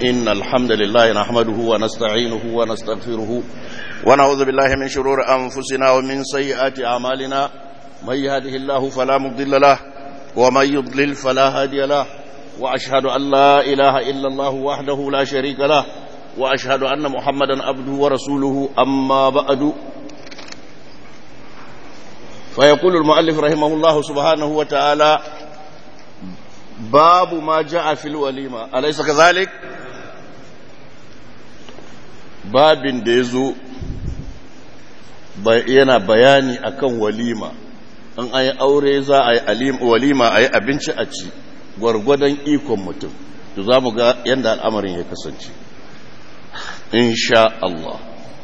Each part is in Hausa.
إن الحمد لله نحمده ونستعينه ونستغفره ونعوذ بالله من شرور أنفسنا ومن سيئات أعمالنا من يهده الله فلا مضل له ومن يضلل فلا هادي له وأشهد أن لا إله إلا الله وحده لا شريك له وأشهد أن محمدا عبده ورسوله أما بعد فيقول المؤلف رحمه الله سبحانه وتعالى باب ما جاء في الوليمة أليس كذلك باب ديزو yana bayani akan walima in ayi aure za a yi walima a yi abinci a ci gwargwadon ikon mutum to za mu ga yadda al'amarin ya kasance insha Allah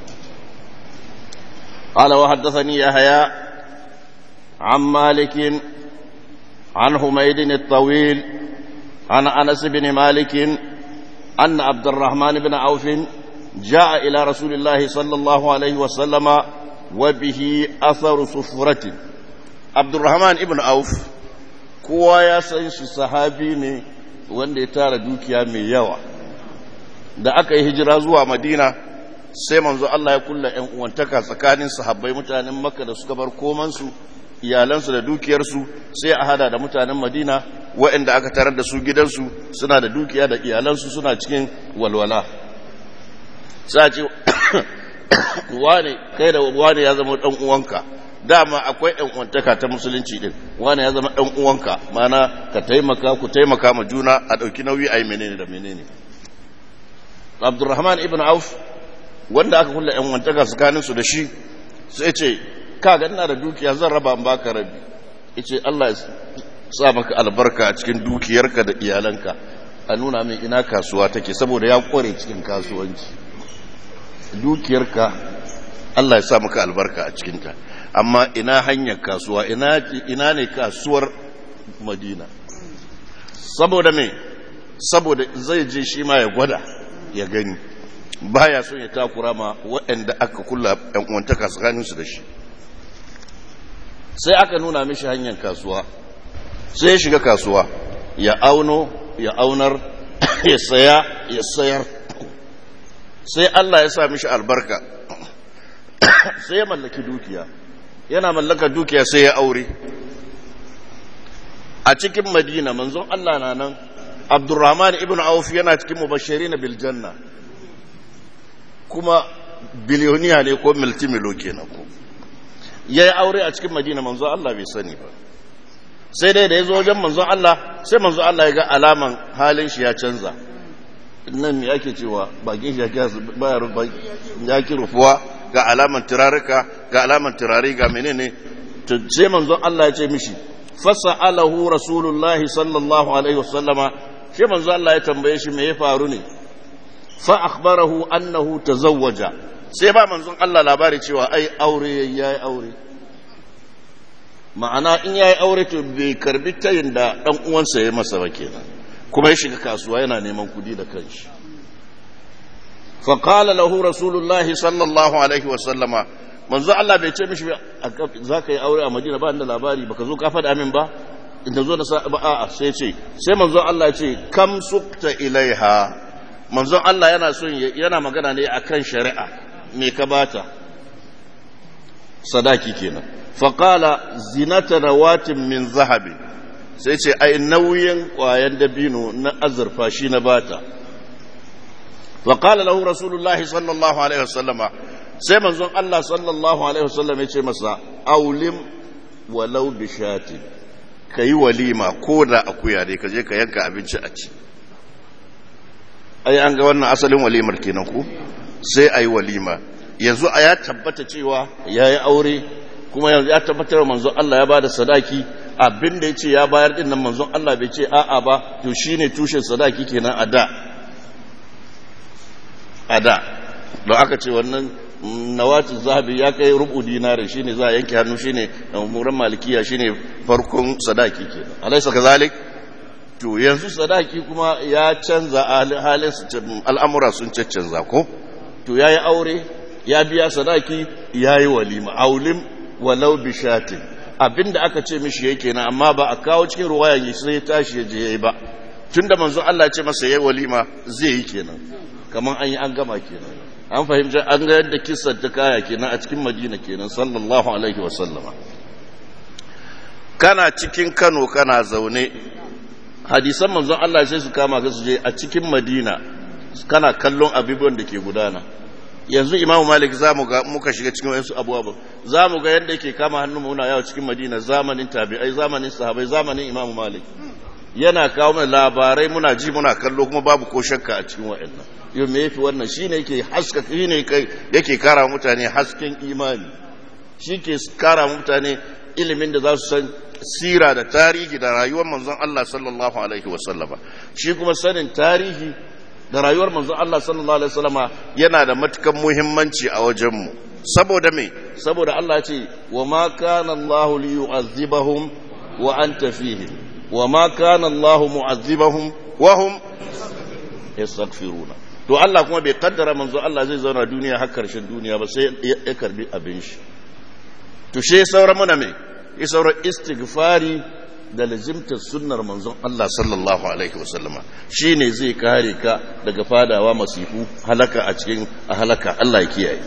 قال وحدثني يحيى عن مالك عن حميد الطويل عن انس بن مالك ان عبد الرحمن بن عوف جاء الى رسول الله صلى الله عليه وسلم وبه اثر صفرة عبد الرحمن بن عوف kowa ya san shi sahabi ne wanda ya tara dukiya mai yawa da aka yi hijira zuwa madina sai manzo Allah ya kulla ‘yan uwantaka tsakanin sahabbai mutanen makka da suka bar komansu iyalansu da dukiyarsu sai a hada da mutanen madina waɗanda aka tarar da su gidansu suna da dukiya da iyalansu suna cikin walwala sa ce wane kai da wane ya zama ɗan uwanka dama akwai ɗan uwantaka ta musulunci ɗin wane ya zama ɗan uwanka mana ka taimaka ku taimaka ma juna a ɗauki nauyi a yi menene da menene abdurrahman ibn auf wanda aka kulla ‘yan wantaka tsakaninsu da shi sai ce ka ina da dukiya zan raba in baka rabi yace Allah ya sa maka albarka a cikin dukiyarka da iyalanka a nuna min ina kasuwa take saboda ya kware cikin kasuwanci dukiyarka Allah ya sa maka albarka a cikinta amma ina hanyar kasuwa ina ina ne kasuwar Madina saboda me saboda zai je shi ma ya gwada ya gani baya son ya takura ma waɗanda aka kula ‘yan uwantaka tsakaninsu da shi sai aka nuna mishi hanyar kasuwa sai ya shiga kasuwa ya auno ya aunar ya saya ya sayar sai Allah ya sa mishi albarka sai ya mallaki dukiya yana mallaka dukiya sai ya aure a cikin madina manzon Allah na nan abdurrahman ibn auf yana cikin mubashirin bil janna kuma biliyoniya ne ko multimilo kenan ko ya yi aure a cikin madina manzo Allah bai sani ba sai dai da ya zo wajen manzo Allah sai manzo Allah ya ga alaman halin shi ya canza nan me ake cewa bakin shi ya ki rufuwa ga alaman turarika ga alaman turare ga menene sai manzo Allah ya ce mishi fasa'alahu rasulullahi sallallahu alaihi wasallama sai manzo Allah ya tambaye shi me ya faru ne fa akhbarahu annahu tazawwaja sai ba manzon Allah labari cewa ai aure yayi aure ma'ana in yayi aure to bai karbi tayin da dan uwansa ya masa ba kenan kuma ya shiga kasuwa yana neman kudi da kanshi fa qala lahu rasulullah sallallahu alaihi wa sallama manzon Allah bai ce mishi zaka yi aure a Madina ba da labari baka zo ka faɗa min ba in zo da a'a sai ce sai manzon Allah ya ce kam sukta ilaiha manzon Allah yana son yana magana ne akan shari'a me ka bata sadaki kenan faqala zinata rawatin min zahabi sai ce ai nauyin kwayan dabino na azurfa shi na bata faqala lahu rasulullahi sallallahu alaihi wasallama sai manzon Allah sallallahu alaihi wasallam ya ce masa aulim walau bishati kayi walima ko da akuya dai ka je ka yanka abinci a ci ai an ga wannan asalin walimar kenan ku sai ayi walima yanzu a ya tabbata cewa yayi aure kuma yanzu ya tabbatar manzon Allah ya bada sadaki abin da yace ya bayar din nan manzon Allah bai ce a'a ba to shine tushen sadaki kenan a da a da don aka ce wannan nawatu zahabi ya kai rubu dinari shine za a yanke hannu shine muran malikiya shine farkon sadaki kenan alaysa kazalik to yanzu sadaki kuma ya canza halin al'amura sun canza ko to ya yi aure ya biya sadaki ya yi walima aulim walau bishatin abinda aka ce mishi yake na amma ba a kawo cikin ruwayan sai ya tashi ya je ya yi ba tunda manzon Allah ya ce masa yayi walima zai yi kenan kaman an yi an gama kenan an fahimci an ga yadda kissar ta kaya kenan a cikin Madina kenan sallallahu alaihi wa sallama kana cikin Kano kana zaune hadisan manzon Allah sai su kama ka su je a cikin Madina kana kallon abubuwan da ke gudana yanzu imamu malik za mu ga muka shiga cikin wayansu abubuwa za mu ga yadda yake kama hannun muna yawo cikin madina zamanin tabi'ai zamanin sahabai zamanin imamu malik yana kawo mana labarai muna ji muna kallo kuma babu ko shakka a cikin wa'annan yau me yafi wannan shine yake haska shine yake kara mutane hasken imani shi ke kara mutane ilimin da za su san sira da tarihi da rayuwar manzon Allah sallallahu alaihi wasallama shi kuma sanin tarihi da rayuwar manzon Allah sallallahu alaihi wasallama yana da matukan muhimmanci a wajenmu saboda me saboda Allah ya ce wa ma kana Allah li yu'azzibahum wa anta fihim wa ma kana Allah mu'azzibahum wa hum yastaghfiruna to Allah kuma bai kaddara manzon Allah zai zauna duniya har karshen duniya ba sai ya karbi abin shi to she sauran muna me ya sauran istighfari da lazimtar sunnar manzon Allah sallallahu alaihi wasallama shine zai kare ka daga fadawa masifu halaka a cikin a halaka Allah ya kiyaye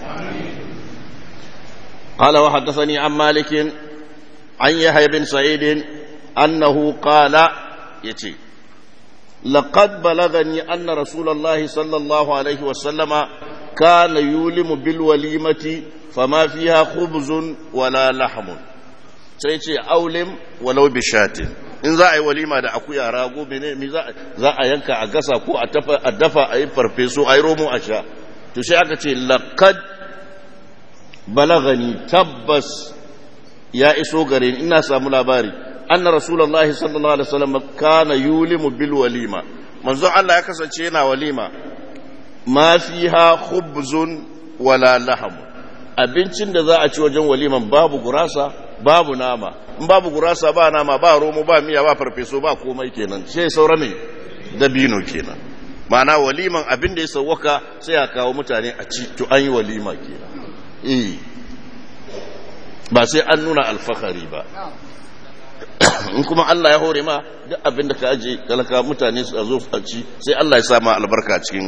قال وحدثني عن مالك عن يحيى بن سعيد أنه قال يتي لقد بلغني أن رسول الله صلى الله عليه وسلم كان يولم بالوليمة فما فيها خبز ولا لحم sai ce aulim walau bishatin in za a yi walima da akuya rago bene mi za a yanka a gasa ko a dafa a yi farfeso a yi romo a sha to sai aka ce laqad balagani tabbas ya iso gare ni ina samu labari anna rasulullahi sallallahu alaihi wasallam kana yulimu bil walima manzo Allah ya kasance yana walima ma fiha khubzun wala laham abincin da za a ci wajen waliman babu gurasa babu nama in babu gurasa ba nama ba romo ba miya ba farfeso ba komai kenan sai saura ne dabino kenan ma'ana waliman abin da ya sauwaka sai a kawo mutane a ci to an yi walima kenan eh ba sai an nuna alfahari ba in kuma Allah ya hore ma duk abin da ka aje talaka mutane su zo a ci sai Allah ya sa ma albarka cikin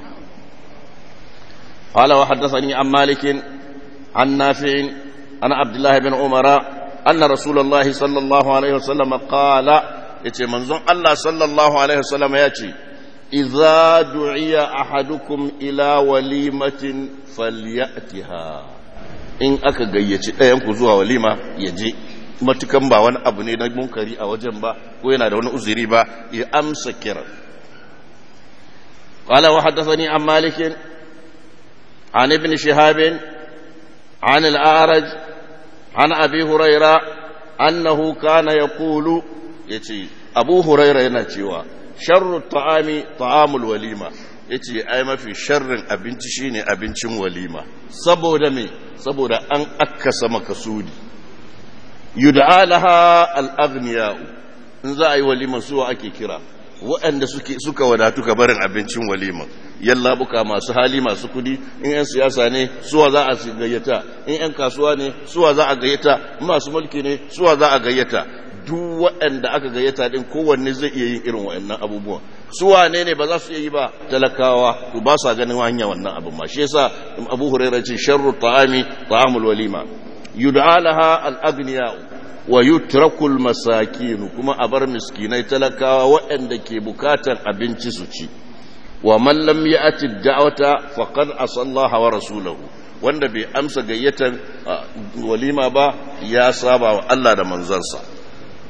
قال وحدثني عن مالك عن نافع عن عبد الله بن عمر أن رسول الله صلى الله عليه وسلم قال يتي منظم الله صلى الله عليه وسلم يأتي إذا دعي أحدكم إلى وليمة فليأتها in aka gayyaci ɗayan ku zuwa walima ya je matukan ba wani abu ne na munkari a wajen ba ko yana da wani uzuri ba ya amsa kira قال وحدثني عن مالك عن ابن شهاب عن الأعرج عن أبي هريرة أنه كان يقول يتي أبو هريرة ينتيوا شر الطعام طعام الوليمة yace ai mafi sharrin abinci shine abincin walima saboda me saboda an akkasa makasudi yud'a laha al-aghniya in za a yi walima suwa ake kira waɗanda suka wadatu ka barin abincin walima yallabuka masu hali masu kudi in 'yan siyasa ne suwa za a gayyata in 'yan kasuwa ne suwa za a gayyata masu mulki ne suwa za a gayyata duk waɗanda aka gayyata din kowanne zai iya yin irin waɗannan abubuwan suwa ne ne ba za su iya yi ba talakawa to ba sa ganin hanya wannan abin ma shi yasa abu hurairah ce sharru ta'ami ta'amul walima yud'a laha al-aghniya wa yutrakul masakin kuma a bar miskinai talakawa waɗanda ke bukatan abinci su ci wa man lam ya'ti da'wata faqad asallaha wa rasulahu wanda bai amsa gayyatan walima ba ya saba wa Allah da manzansa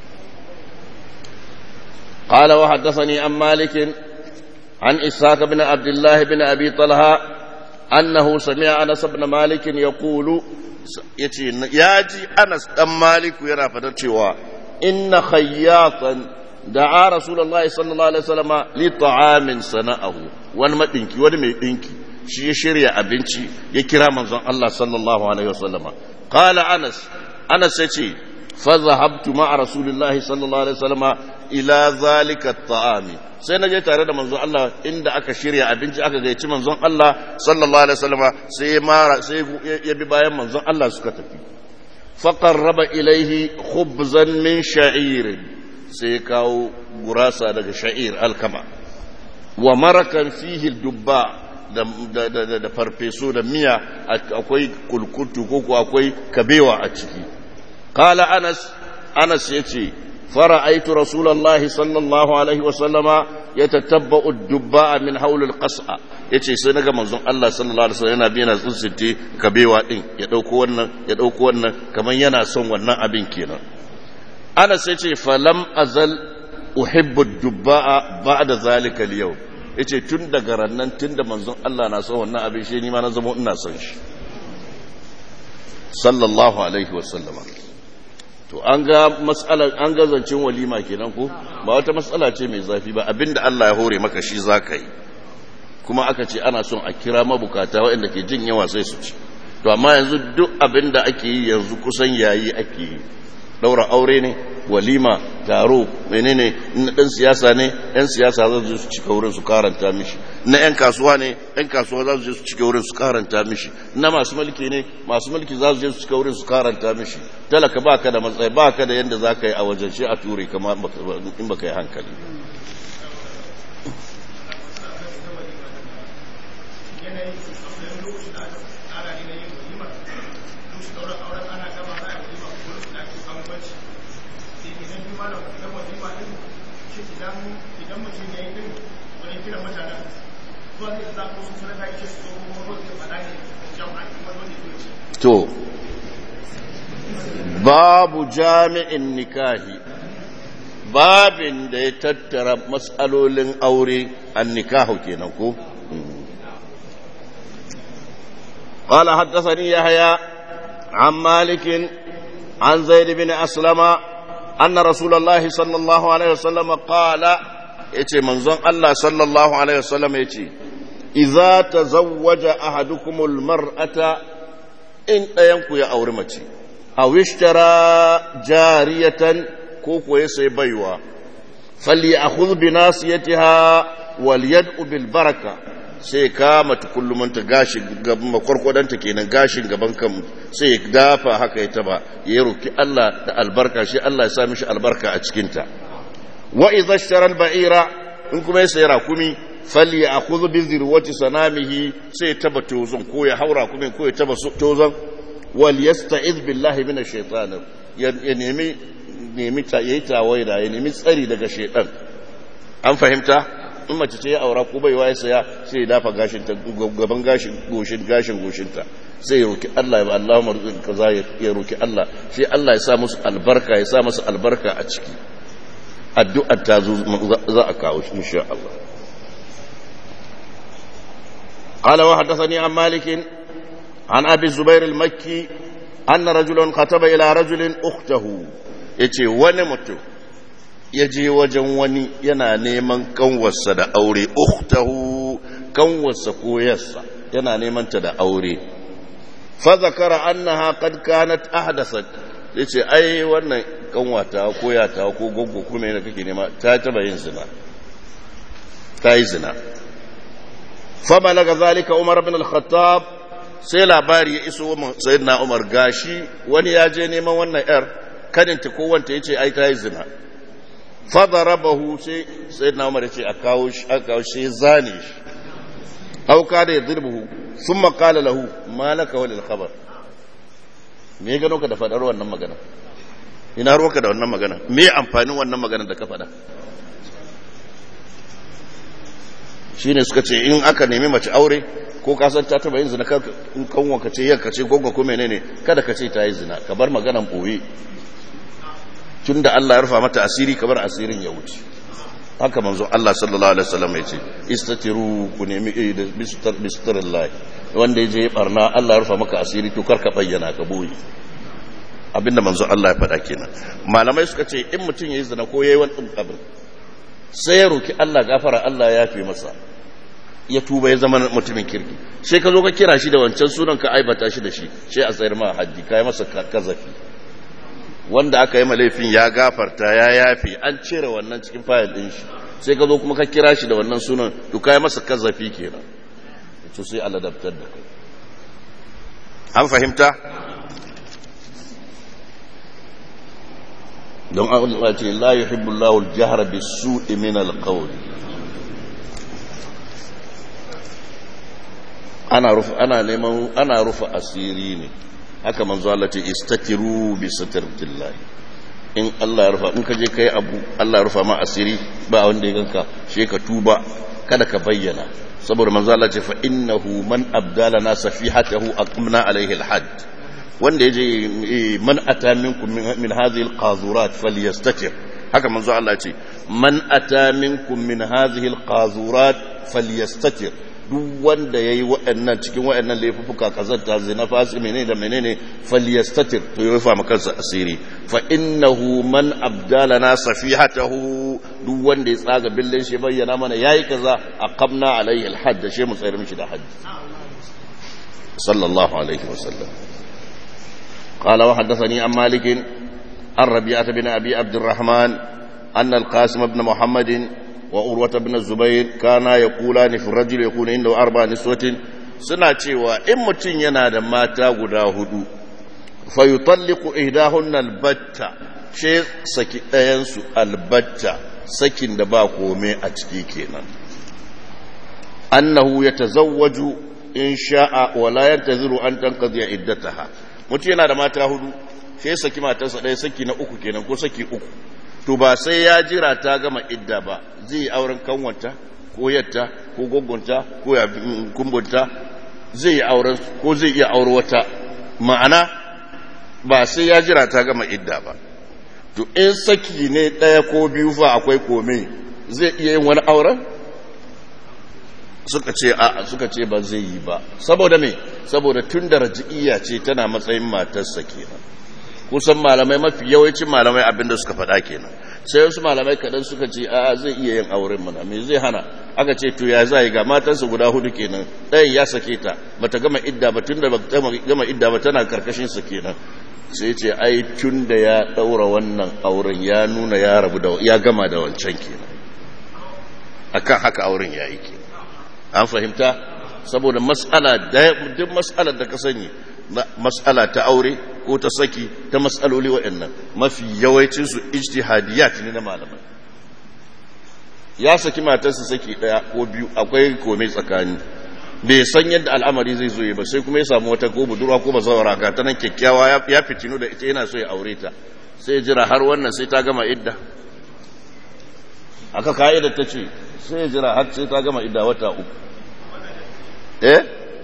قال وحدثني عن مالك عن إسحاق بن عبد الله بن أبي طلحة أنه سمع أنس بن مالك يقول ياتي أنس بن مالك يرى فتشوى إن خياطا دعا رسول الله صلى الله عليه وسلم لطعام صنعه wani maɗinki wani mai ɗinki shi ya shirya abinci ya kira manzon Allah sallallahu alaihi wasallama qala anas anas yace fa zahabtu ma'a rasulillahi sallallahu alaihi wasallama ila zalika ta'ami sai na je tare da manzon Allah inda aka shirya abinci aka gaici manzon Allah sallallahu alaihi wasallama sai ya mara sai ya bi bayan manzon Allah suka tafi fa qarraba ilaihi khubzan min sha'ir sai ya kawo gurasa daga sha'ir alkama wa marakan fihi dubba da, da, da, da farfeso da miya akwai kulkutu ko ko akwai kabewa a ciki qala anas anas yace fara'aitu rasulullahi sallallahu alaihi wa sallama yatatabba'u ad-dubba min hawl al-qas'a yace sai naga manzon Allah sallallahu alaihi wasallam yana bina tsinsinti kabewa din ya dauko wannan ya dauko wannan kaman yana son wannan abin kenan Anas yace falam azal uhibbu ad-dubba ba'da zalika al-yawm yace tun daga rannan tun da manzon Allah na son wannan abin shi ni ma na zama ina son shi sallallahu alaihi wasallama to an ga matsalar an ga zancen walima kenan ko ba wata matsala ce mai zafi ba abinda Allah ya hore maka shi zaka yi kuma aka ce ana son a kira mabukata waɗanda ke jin yawa sai su ci to amma yanzu duk abinda ake yi yanzu kusan yayi ake yi daura aure ne walima taro menene na dan siyasa ne yan siyasa za su su cika wurin su karanta mishi na yan kasuwa ne yan kasuwa za su je su cika wurin su karanta mishi na masu mulki ne masu mulki za su je su cika wurin su karanta mishi talaka baka da matsayi baka da yanda za ka yi a wajen shi a ture kama in baka yi hankali to babu jami'in nikahi babin da ya tattara matsalolin aure an nikahu kenan ko قال حدثني يحيى عن مالك عن زيد بن أسلم أن رسول الله صلى الله عليه وسلم قال يتي منظر الله صلى الله عليه وسلم يتي إذا تزوج أحدكم المرأة in ɗayanku ya auri mace, a wishtara jariyatan ko kuwa ya sai baiwa, falli a huzbi nasu ya tiha wal yad'u bil baraka sai kama tukullumanta gashin gaban makwarkwadanta kenan gashin gaban kan sai ya dafa haka ya taba ya roki Allah da albarka shi Allah ya sa mishi albarka a cikinta wa idza ishtara al-ba'ira in kuma ya sayi rakumi fali a kuzu bi zirwati sanamihi sai taba tozon ko ya haura kuma ko ya taba tozon wal yasta'iz billahi min ash-shaytan ya nemi nemi ta yayi tawaida ya nemi tsari daga shaytan an fahimta in mace ce ya aura ko bai waye saya sai ya dafa gashin ta gaban gashin goshin gashin goshin ta sai ya roki Allah ya Allahumma rizqi kaza ya roki Allah sai Allah ya sa musu albarka ya sa musu albarka a ciki addu'ar ta zo za a kawo shi insha Allah قال وحدثني عن مالك عن أبي الزبير المكي أن رجلا كتب إلى رجل أخته يتي ونمت يجي وجن وني ينا نيمان كنوس دا أوري أخته كنوس كويس ينا نيمان تدا أوري فذكر أنها قد كانت أحدثت yace ai wannan kanwata ko yata ko goggo kuma yana kake nema ta taba yin zina ta yi zina فبلغ ذلك عمر بن الخطاب sai labari ya iso sayyidina Umar gashi wani ya je neman wannan yar kaninta ko wanta yace ai ta yi zina fa darabahu sai sayyidina Umar yace a kawo shi a kawo shi zane shi aw kada ya dirbuhu thumma qala lahu malaka walil khabar me ya gano ka da fadar wannan magana ina ruwanka da wannan magana me amfanin wannan magana da ka faɗa shi ne suka ce in aka nemi mace aure ko kasan ta taba yin zina in kanwa ka ce yanka ce gonga ko menene kada ka ce ta yi zina ka bar maganan ɓoye tun da Allah ya rufa mata asiri ka bar asirin ya wuce haka manzo Allah sallallahu alaihi wasallam ya ce istatiru ku nemi da bistar wanda ya je ya barna Allah ya rufa maka asiri to kar ka bayyana ka boye abinda manzo Allah ya faɗa kenan malamai suka ce in mutum ya yi zina ko ya yi wani abin sai ya roki Allah gafara Allah ya fi masa ya tuba ya zama mutumin kirki sai ka zo ka kira shi da wancan sunan ka aibata shi da shi sai a tsayar ma haddi ka yi masa kazafi wanda aka yi ma laifin ya gafarta ya yafi an cire wannan cikin fayil din shi sai ka zo kuma ka kira shi da wannan sunan to ka yi masa kazafi kenan to sai Allah dabtar da kai an fahimta don Allah ce la yuhibbu Allahu al-jahra bis-su'i min al-qawl ana rufa ana neman ana rufa asiri ne haka manzo Allah ce istatiru bi satratillah in Allah ya rufa in ka je kai abu Allah ya rufa ma asiri ba wanda ya ganka she ka tuba kada ka bayyana saboda manzo Allah ce fa innahu man abdala na safihatahu aqmna alaihi al-hadd wanda yaje man ata minkum min hadhihi al-qazurat falyastatir haka manzo Allah ce man ata minkum min hadhihi al-qazurat falyastatir duk wanda yayi waɗannan cikin waɗannan laifuka kazanta zina fasi menene da menene falyastatir to ya rufa maka asiri fa innahu man abdalana safihatahu duk wanda ya tsaga billin shi bayyana mana yayi kaza aqamna alaihi alhadd shi mu tsayar mishi da hadd sallallahu alaihi wasallam قال وحدثني عن مالك عن ربيعة بن أبي عبد الرحمن أن القاسم بن محمد وأروة بن الزبير كانا يقولان في الرجل يكون عنده أربع نسوة suna cewa in mutum yana da mata guda hudu fayutalliku ihdahun albatta she saki ɗayansu albatta sakin da ba kome a ciki kenan annahu ya tazawwaju in sha'a wala yantaziru an tanqadiya iddataha mutum yana da mata hudu she saki matarsa ɗaya saki na uku kenan ko saki uku to ba sai ya jira ta gama idda ba zai yi auren kanwanta ko yatta ko gogonta ko ya kumbunta zai yi auren ko zai iya aure wata ma'ana ba sai ya jira ta gama idda ba to in saki ne ɗaya ko biyu fa akwai kome zai iya yin wani auren suka ce a suka ce ba zai yi ba saboda me saboda tun da raji'iyya ce tana matsayin matarsa kenan kusan malamai mafi yawancin malamai abinda suka faɗa kenan sai wasu malamai kaɗan suka ce a zai iya yin auren mana me zai hana aka ce to ya zai ga matansa guda hudu kenan ɗayan ya sake ta bata gama idda ba tun da ba gama idda ba tana karkashin sa kenan sai ce ai tun da ya ɗaura wannan auren ya nuna ya rabu da ya gama da wancan kenan akan haka auren ya yi kenan an fahimta saboda mas'ala duk mas'alar da ka sani mas'ala ta aure ko ta saki ta mas'aloli waɗannan mafi yawancinsu ijtihadiyat ne na malamai ya saki matarsa saki ɗaya ko biyu akwai kome tsakani bai san yadda al'amari zai zo ba sai kuma ya samu wata ko budurwa ko bazawara ga ta nan kyakkyawa ya fitinu da ita yana so ya aure ta sai jira har wannan sai ta gama idda aka ka'idar ta ce sai jira har sai ta gama idda wata uku eh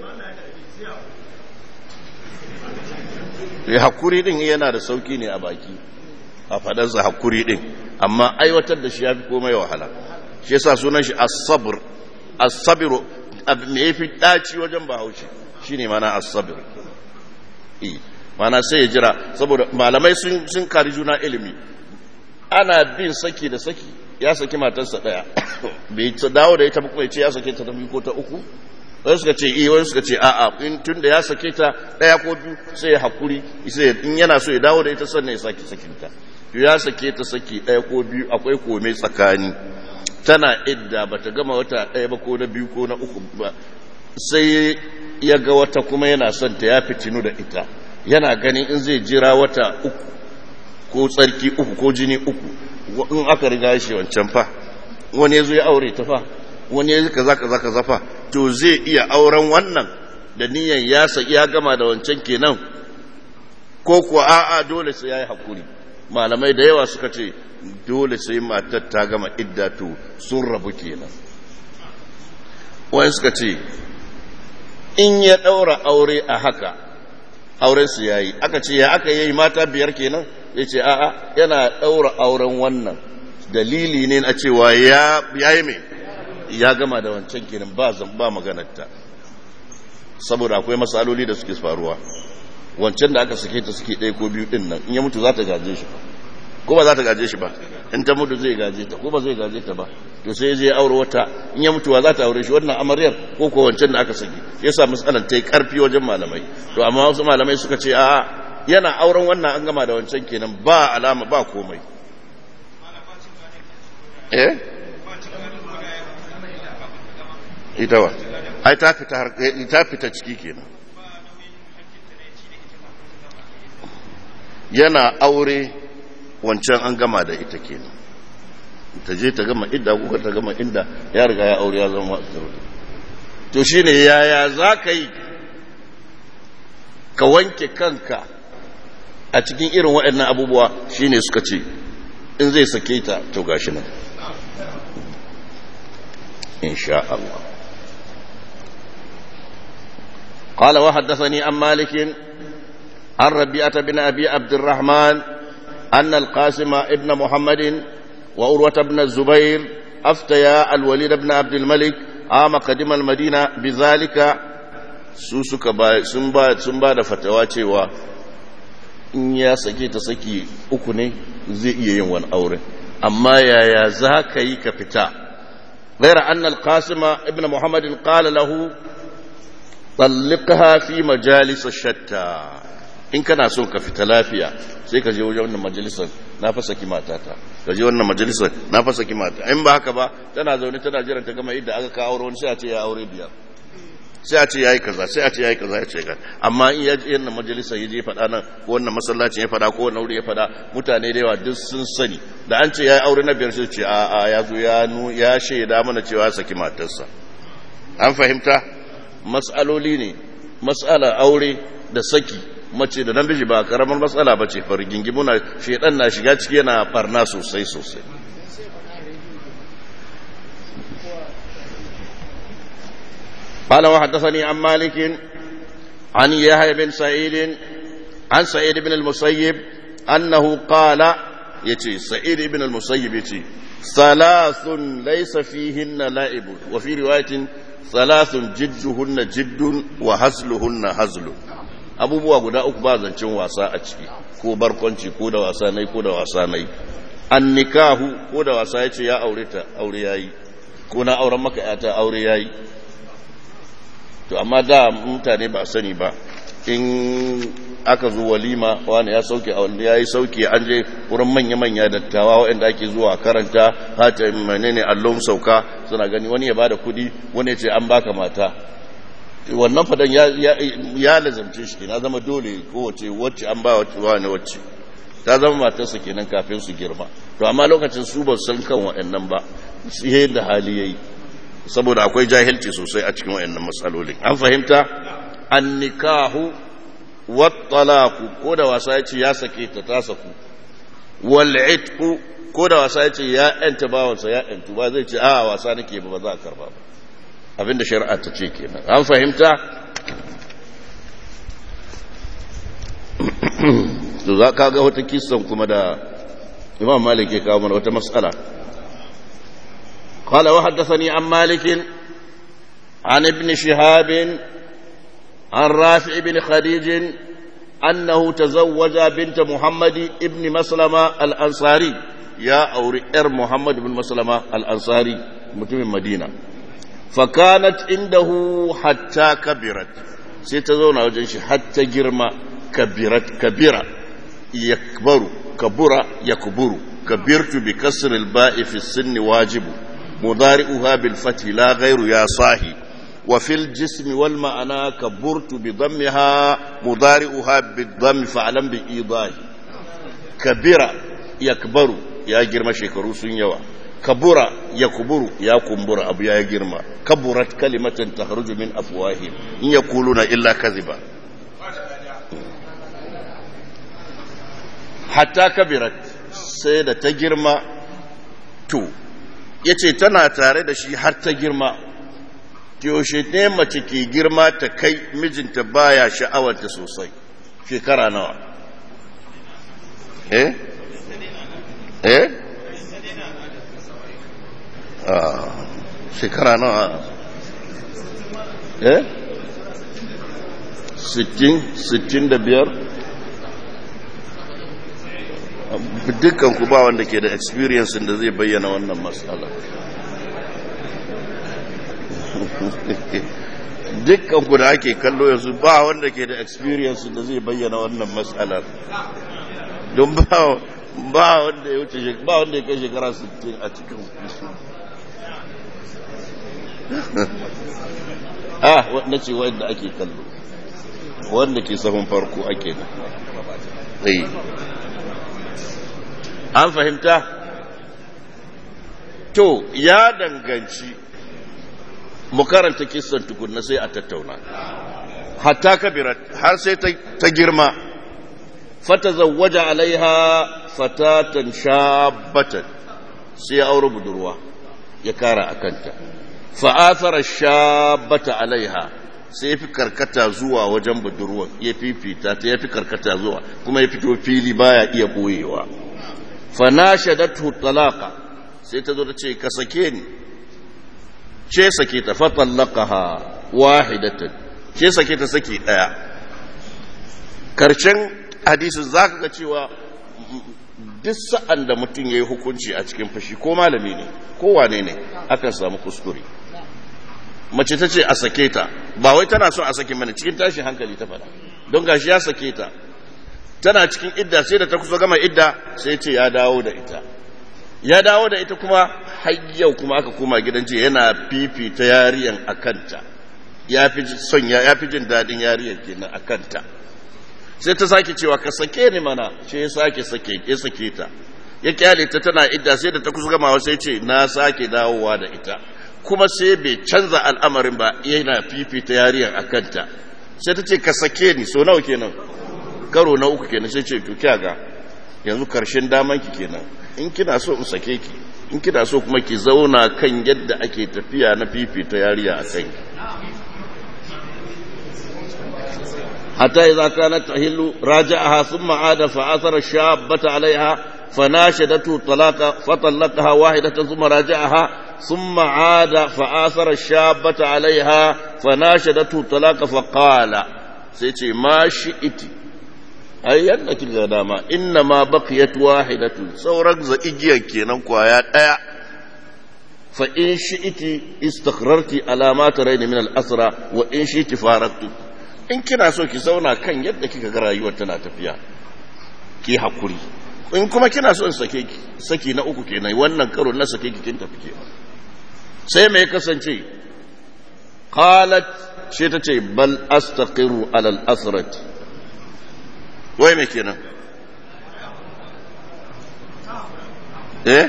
ya hakuri din yana da sauki ne a baki a fadarsa hakuri din amma aiwatar da shi ya fi komai wahala shi yasa sunan shi as-sabr as-sabr me yafi daci wajen bahaushe shine mana as-sabr eh mana sai ya jira saboda malamai sun sun kari juna ilimi ana bin saki da saki ya saki matarsa daya bai dawo da ita ba kuma ya ce ya sake ta ta biyu ko ta uku wani suka ce iya wani suka ce a'a in tun da ya sake ta ɗaya ko biyu sai ya hakuri sai in yana so ya dawo da ita sannan ya sake sakinta ya sake ta saki ɗaya ko biyu akwai kome tsakani tana idda ba ta gama wata ɗaya ba ko na biyu ko na uku ba sai ya ga wata kuma yana son ta ya fitinu da ita yana ganin in zai jira wata uku ko tsarki uku ko jini uku in aka riga shi wancan fa wani ya zo ya aure ta fa wani ya kaza kaza kaza fa to zai iya auren wannan da niyan ya saki ya gama da wancan kenan ko kuwa a'a dole sai yayi hakuri malamai da yawa suka ce dole sai matar ta gama idda to sun rabu kenan wani suka ce in ya daura aure a haka auren su yayi aka ce ya aka yi mata biyar kenan ya ce a'a yana daura auren wannan dalili ne na cewa ya yi mai ya gama da wancan kenan ba ba maganarta saboda akwai matsaloli da suke faruwa wancan da aka sake ta suke ɗaya ko biyu ɗin nan in ya mutu za ta gaje shi ko ba za ta gaje shi ba in ta mutu zai gaje ta ko ba zai gaje ta ba to sai zai aure wata in ya mutuwa za ta aure shi wannan amaryar ko ko wancan da aka sake ya sa matsalar ta yi karfi wajen malamai to amma wasu malamai suka ce a yana auren wannan an gama da wancan kenan ba alama ba komai eh ita wa ai ta fita har ta fita ciki kenan yana aure wancan an gama da ita kenan ta je ta gama idda kuka ta gama inda ya riga ya aure ya zama to shine yaya za ka yi ka wanke kanka a cikin irin waɗannan abubuwa shine suka ce in zai sake ta to gashi nan insha Allah قال وحدثني عن مالك عن ربيعة بن أبي عبد الرحمن أن القاسم ابن محمد وأروة بن الزبير أفتيا الوليد بن عبد الملك عام قدم المدينة بذلك سوسك با سنبا سنبا da fatawa cewa in ya sake ta saki uku ne zai iya yin wani aure amma yaya za ka yi ka fita غير أن القاسم ابن محمد قال له طلقها في مجالس الشتى in kana son ka fita lafiya sai ka je wajen wannan majalisar na fasa ki matata ka je wannan majalisar na fasa ki mata in ba haka ba tana zaune tana jiran ta gama idda aka kawo aure wani sai a ce ya aure biyar sai a ce yayi kaza sai a ce yayi kaza ya ce ka amma in ya je wannan majalisar ya je faɗa nan ko wannan masallacin ya faɗa ko wannan wuri ya faɗa mutane da yawa duk sun sani da an ce yayi aure na biyar sai ce a a ya zo ya nu ya shaida mana cewa saki matarsa an fahimta mas'aloli ne mas'ala aure da saki mace da namiji ba karamar matsala ba ce fargingimu na shedan na shiga ciki yana barna sosai sosai قال وحدثني عن مالك عن يحيى بن سعيد عن سعيد بن المسيب أنه قال يتي سعيد بن المسيب يتي ثلاث ليس فيهن لائب وفي رواية ثلاث جدهن جد وهزلهن هزل abubuwa guda uku ba zancen wasa a ciki ko barkwanci ko da wasa nai ko da wasa nai an nikahu ko da wasa ya ce ya aure ta aure ya yi ko na auren maka yata aure ya yi to amma da mutane ba sani ba in aka zo walima wani ya sauke ya yi sauke an je wurin manya-manya dattawa waɗanda ake zuwa karanta hata menene allon sauka suna gani wani ya bada kudi wani ya ce an baka mata wannan fadan ya lazamce shi na zama dole kowace wacce an ba wani wacce ta zama matarsa kenan kafin su girma to amma lokacin su ba san kan waɗannan ba su da hali yayi saboda akwai jahilci sosai a cikin waɗannan matsalolin an fahimta an nikahu wattalaku ko da wasa ya ce ya sake ta ta saku wal itqu ko da wasa ya ce ya yanta bawansa ya yantu ba zai ce a wasa nake ba ba za a karba ba abinda shari'a ta ce kenan an fahimta to za ka ga wata kisan kuma da imam malik ya kawo mana wata matsala قال وحدثني عن مالك عن ابن شهاب عن رافع بن خديج أنه تزوج بنت محمد ابن مسلمة الأنصاري يا أوري إر محمد بن مسلمة الأنصاري متم مدينة فكانت عنده حتى كبرت سيتزون وجنش حتى جرما كبرت كبيرة يكبر كبر يكبر كبرت بكسر الباء في السن واجب مضارئها بالفتح لا غير يا صاحي وفي الجسم والمعنى كبرت بضمها مضارئها بالضم فعلم بإيضاح كبر يكبر يا جرما شكرو سنيوا كبر يكبر يا كمبر أبو يا جرما كبرت كلمة تخرج من أفواههم إن يقولون إلا كذبا حتى كبرت سيدة تجرما تو yace tana tare da shi har ta girma yaushe ne mace ke girma ta kai mijinta baya sha'awarta sosai shekara nawa eh eh ah shekara nawa eh sittin sittin da biyar dukkan ku ba wanda ke da experience da zai bayyana wannan matsala dukkan ku da ake kallo yanzu ba wanda ke da experience da zai bayyana wannan matsalar don ba ba wanda ya wuce ba wanda ya kai shekara 60 a cikin ah wanda ce wanda ake kallo wanda ke sahun farko ake da an fahimta to ya danganci mu karanta kissan tukunna sai a tattauna hatta kabirat har sai ta girma fata zawwaja alaiha fatatan shabbatan sai ya aure budurwa ya kara a kanta fa'athara shabbata alaiha sai ya fi karkata zuwa wajen budurwa ya fifita ta ya fi karkata zuwa kuma ya fito fili baya iya boyewa fanashadatu talaqa sai ta zo ta ce ka sake ni ce sake ta fatallaqaha wahidatan ce sake ta sake daya karshen hadisin zaka ga cewa duk sa'an da mutum ya yi hukunci a cikin fashi ko malami ne ko wane ne akan samu kuskure mace ta ce a sake ta ba wai tana son a sake mana cikin tashin hankali ta fada don gashi ya sake ta tana cikin idda sai da ta kusa gama idda sai ce ya dawo da ita ya dawo da ita kuma har yau kuma aka koma gidan ce yana fifita yariyan a kanta ya fi son ya fi jin daɗin yariyan kenan a kanta sai ta sake cewa ka sake ni mana ce ya sake sake ya sake ta ya kyale ta tana idda sai da ta kusa gamawa sai ce na sake dawowa da ita kuma sai bai canza al'amarin ba yana fifita yariyan a kanta sai ta ce ka sake ni so nawa kenan karo na uku kenan sai ce to ga yanzu karshen daman ki kenan in kina so in sake ki in kina so kuma ki zauna kan yadda ake tafiya na fifita yariya a kanki حتى إذا كانت تحل راجعها ثم عاد فأثر الشابة عليها فناشدته الطلاق فطلقها واحدة ثم راجعها ثم عاد فآثر الشابة عليها فناشدته الطلاق فقال سيتي ما شئت أي أنك الغدامة إنما بقيت واحدة سورك زئجيا كينا كوايا فإن شئت استقررت على ما ترين من الأسرى وإن شئت فارقت in kina so ki zauna kan yadda kika ga rayuwar tana tafiya ki hakuri in kuma kina so in sake ki saki na uku kenan wannan karo na sake ki kin tafi kenan sai me kasance qalat shi ta ce bal astaqiru ala al asrat wai me kenan eh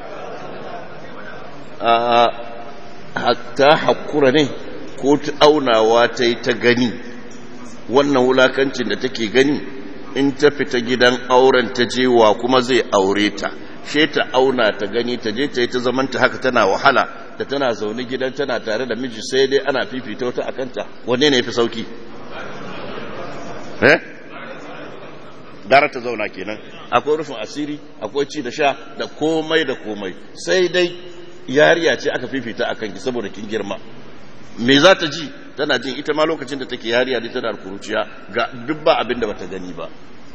a hatta hakura ne ko ta aunawa ta yi ta gani wannan wulakancin da take gani in ta fita gidan auren ta je wa kuma zai aure ta she ta auna ta gani ta je ta yi ta zamanta haka tana wahala da tana zaune gidan tana tare da miji sai dai ana fifita wata a kanta wanne ne fi sauki eh gara ta zauna kenan akwai rufin asiri akwai ci da sha da komai da komai sai dai yariya ce aka fifita a kanki saboda kin girma me za ta ji tana jin ita ma lokacin da take yariya da tana kuruciya ga duk ba abin da bata gani ba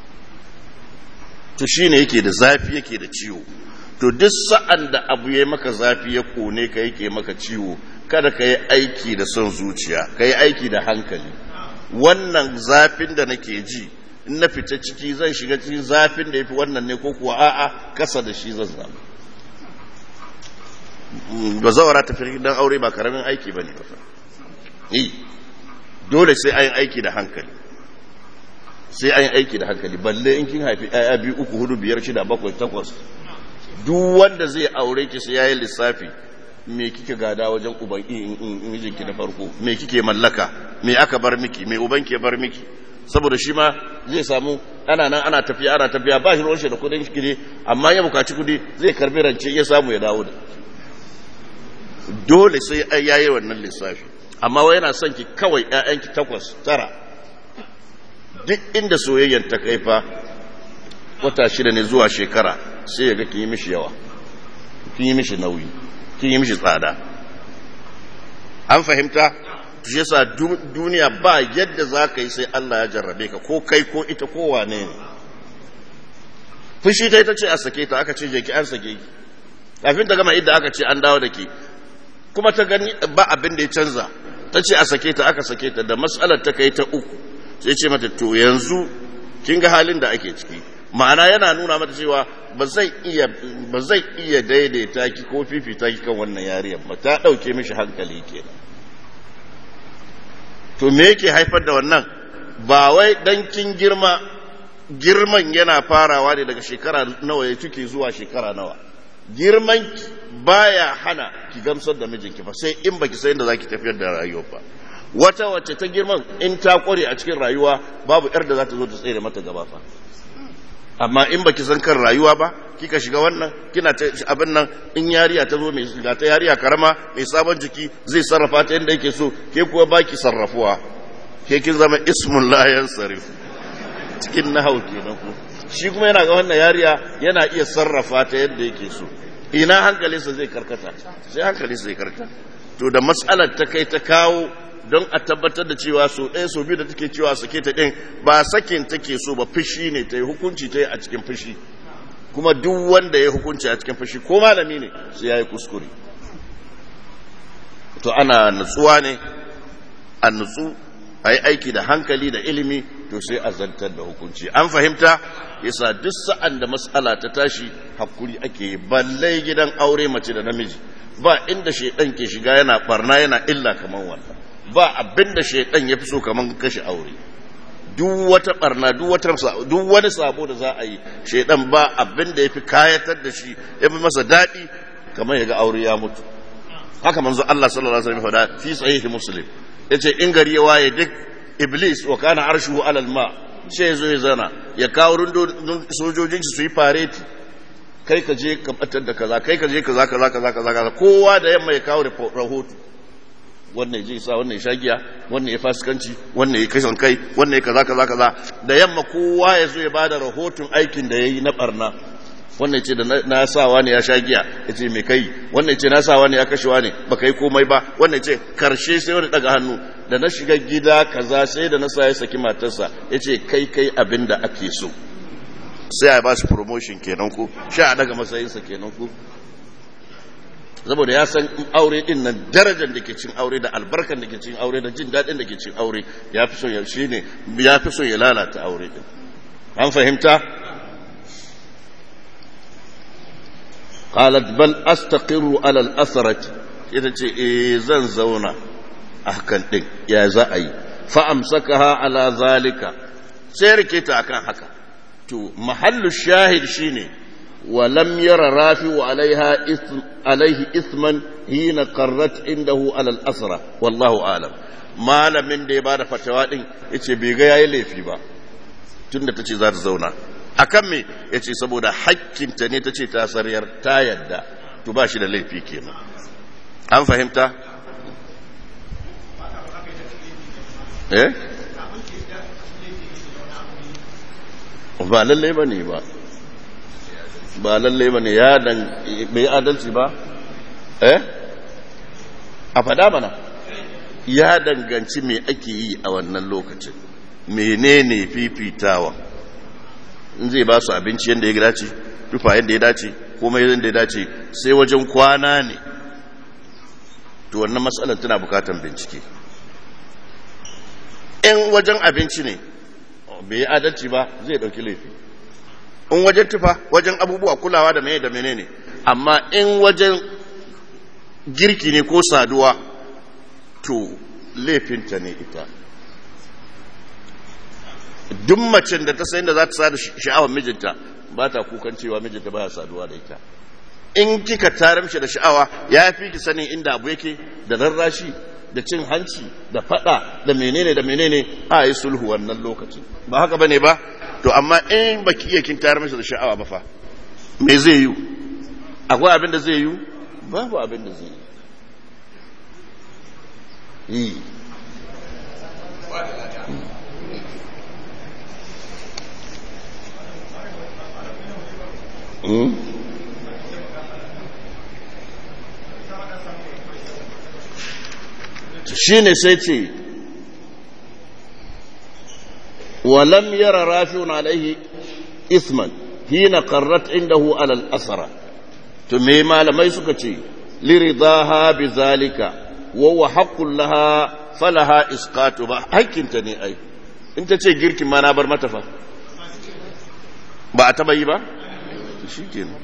to shine yake da zafi yake da ciwo to duk sa'an da abu ya maka zafi ya kone ka yake maka ciwo kada ka yi aiki da son zuciya ka yi aiki da hankali wannan zafin da nake ji in na fita ciki zan shiga cikin zafin da ya fi wannan ne ko kuwa a'a kasa da shi zan zama ba zawara ta fi dan aure ba karamin aiki ba ne ba yi dole sai an aiki da hankali sai an aiki da hankali balle in kin haifi ɗaya biyu uku hudu biyar shida bakwai takwas duk wanda zai aure ki sai yayi lissafi me kike gada wajen uban mijinki na farko me kike mallaka me aka bar miki me uban ke bar miki saboda shi ma zai samu ana nan ana tafiya ana tafiya ba shi ruwan shi da kudin shi ne amma ya bukaci kudi zai karbi rance ya samu ya dawo da dole sai ai yayi wannan lissafi amma wai yana son ki kawai ƴaƴanki takwas tara duk inda soyayyen ta kai fa wata shida ne zuwa shekara sai ya ga kin yi mishi yawa kin yi mishi nauyi kin yi mishi tsada an fahimta shi yasa duniya ba yadda za ka yi sai Allah ya jarrabe ka ko kai ko ita ko wane ne fushi ta ita ce a sake ta aka ce je ki an sake ki kafin ta gama idda aka ce an dawo da ki kuma ta gani ba abin da ya canza ta ce a sake ta aka sake ta da matsalar ta kai ta uku sai ce mata to yanzu kin ga halin da ake ciki ma'ana yana nuna mata cewa ba zai iya ba zai iya daidaita ki ko fifita ki kan wannan yariyar ba ta dauke mishi hankali kenan to me yake haifar da wannan ba wai dan kin girma girman yana farawa ne daga shekara nawa ya cike zuwa shekara nawa girman baya hana ki gamsar da mijinki ba sai in baki san da zaki tafiyar da rayuwa ba wata wacce ta girman in ta kware a cikin rayuwa babu yar da za ta zo ta tsere mata gaba fa amma in baki san kan rayuwa ba kika shiga wannan kina ta abin nan in yariya ta zo mai shiga ta yariya karama mai sabon jiki zai sarrafa ta yadda yake so ke kuwa baki sarrafuwa ke kin zama ismun la yansarif cikin nahau kenan ku shi kuma yana ga wannan yariya yana iya sarrafa ta yadda yake so ina hankalinsa zai karkata sai hankalinsa zai karkata to da matsalar ta kai ta kawo don a tabbatar da cewa so ɗaya so biyu da take cewa sake ta ɗin ba sakin take so ba fushi ne ta yi hukunci ta yi a cikin fushi kuma duk wanda ya hukunci a cikin fushi ko malami ne sai ya yi kuskure to ana nutsuwa ne a nutsu a yi aiki da hankali da ilimi to sai a zantar da hukunci an fahimta yasa duk sa'an da matsala ta tashi hakuri ake yi balle gidan aure mace da namiji ba inda shaidan ke shiga yana barna yana illa kamar wannan ba abin da shaidan ya fi so kamar kashe aure duk wata barna duk wata duk wani sabo da za a yi shaidan ba abin da ya fi kayatar da shi ya fi masa daɗi kamar ya ga aure ya mutu haka manzo Allah sallallahu alaihi wasallam faɗa fi sahihi muslim yace in gari ya waye duk iblis wa kana arshuhu alal ma sai ya zo ya zana ya kawo rundun sojojin su yi fareti kai ka je ka batar da kaza kai ka je kaza kaza kaza kaza kaza kowa da yamma ya kawo rahoto wannan ya je sa wannan ya sha giya wannan ya fasikanci wannan ya kashe kai wannan ya kaza kaza kaza da yamma kowa ya zo ya bada rahoton aikin da yayi na barna wannan ce da na sawa ne ya sha giya ya ce mai kai wannan ce na sawa ne ya kashewa ne ba kai komai ba wannan ce karshe sai wani daga hannu da na shiga gida kaza sai da na sa ya saki matarsa ya ce kai kai abin da ake so sai a ba shi promotion kenan ku sha a daga matsayinsa kenan ku saboda ya san aure din nan darajar da ke cin aure da albarkar da ke cin aure da jin daɗin da ke cin aure ya fi so ya shi ne ya fi so ya lalata aure din an fahimta qalat bal astaqirru ala al-asrati ita ce eh zan zauna a hakan din ya za a yi fa amsakaha ala zalika sai rike ta akan haka to mahallu shahid shine wa lam yara rafi'u alaiha ism alaihi isman hina qarrat indahu ala al-asra wallahu alam malamin da ya bada fatawa din yace bai ga yayi laifi ba tunda tace za ta zauna akan me ya ce saboda hakkinta ne ta ce ta sariyar ta yadda to ba shi da laifi kenan an fahimta eh ba lallai ba ne ba ba lallai ba ne ya dan bai adalci ba eh a fada mana ya danganci me ake yi a wannan lokacin menene fifitawa in zai ba su abinci yadda ya dace tufa yadda ya dace komai yadda ya dace sai wajen kwana ne to wannan matsalar tana bukatan bincike in wajen abinci ne bai yi adalci ba zai dauki laifi in wajen tufa wajen abubuwa kulawa da mene da mene ne amma in wajen girki ne ko saduwa to laifinta ne ita duk macen da ta sayin da za ta sada sha'awar mijinta ba ta kukan cewa mijinta baya saduwa da ita in kika taramshi da sha'awa ya fi ki sanin inda abu yake da rarrashi da cin hanci da fada da menene da menene a yi sulhu wannan lokaci ba haka bane ba to amma in baki iya kin tayar masa da sha'awa ba fa me zai yi akwai abin da zai yi babu abin da zai yi shi ne sai ce walam yara rafi'un alaihi isman hina qarrat indahu alal asara to me malamai suka ce liridaha bi zalika wa huwa haqqul laha falaha isqatu ba hakkinta ne ai in ta ce girkin ma na bar mata fa ba a taba yi ba shi kenan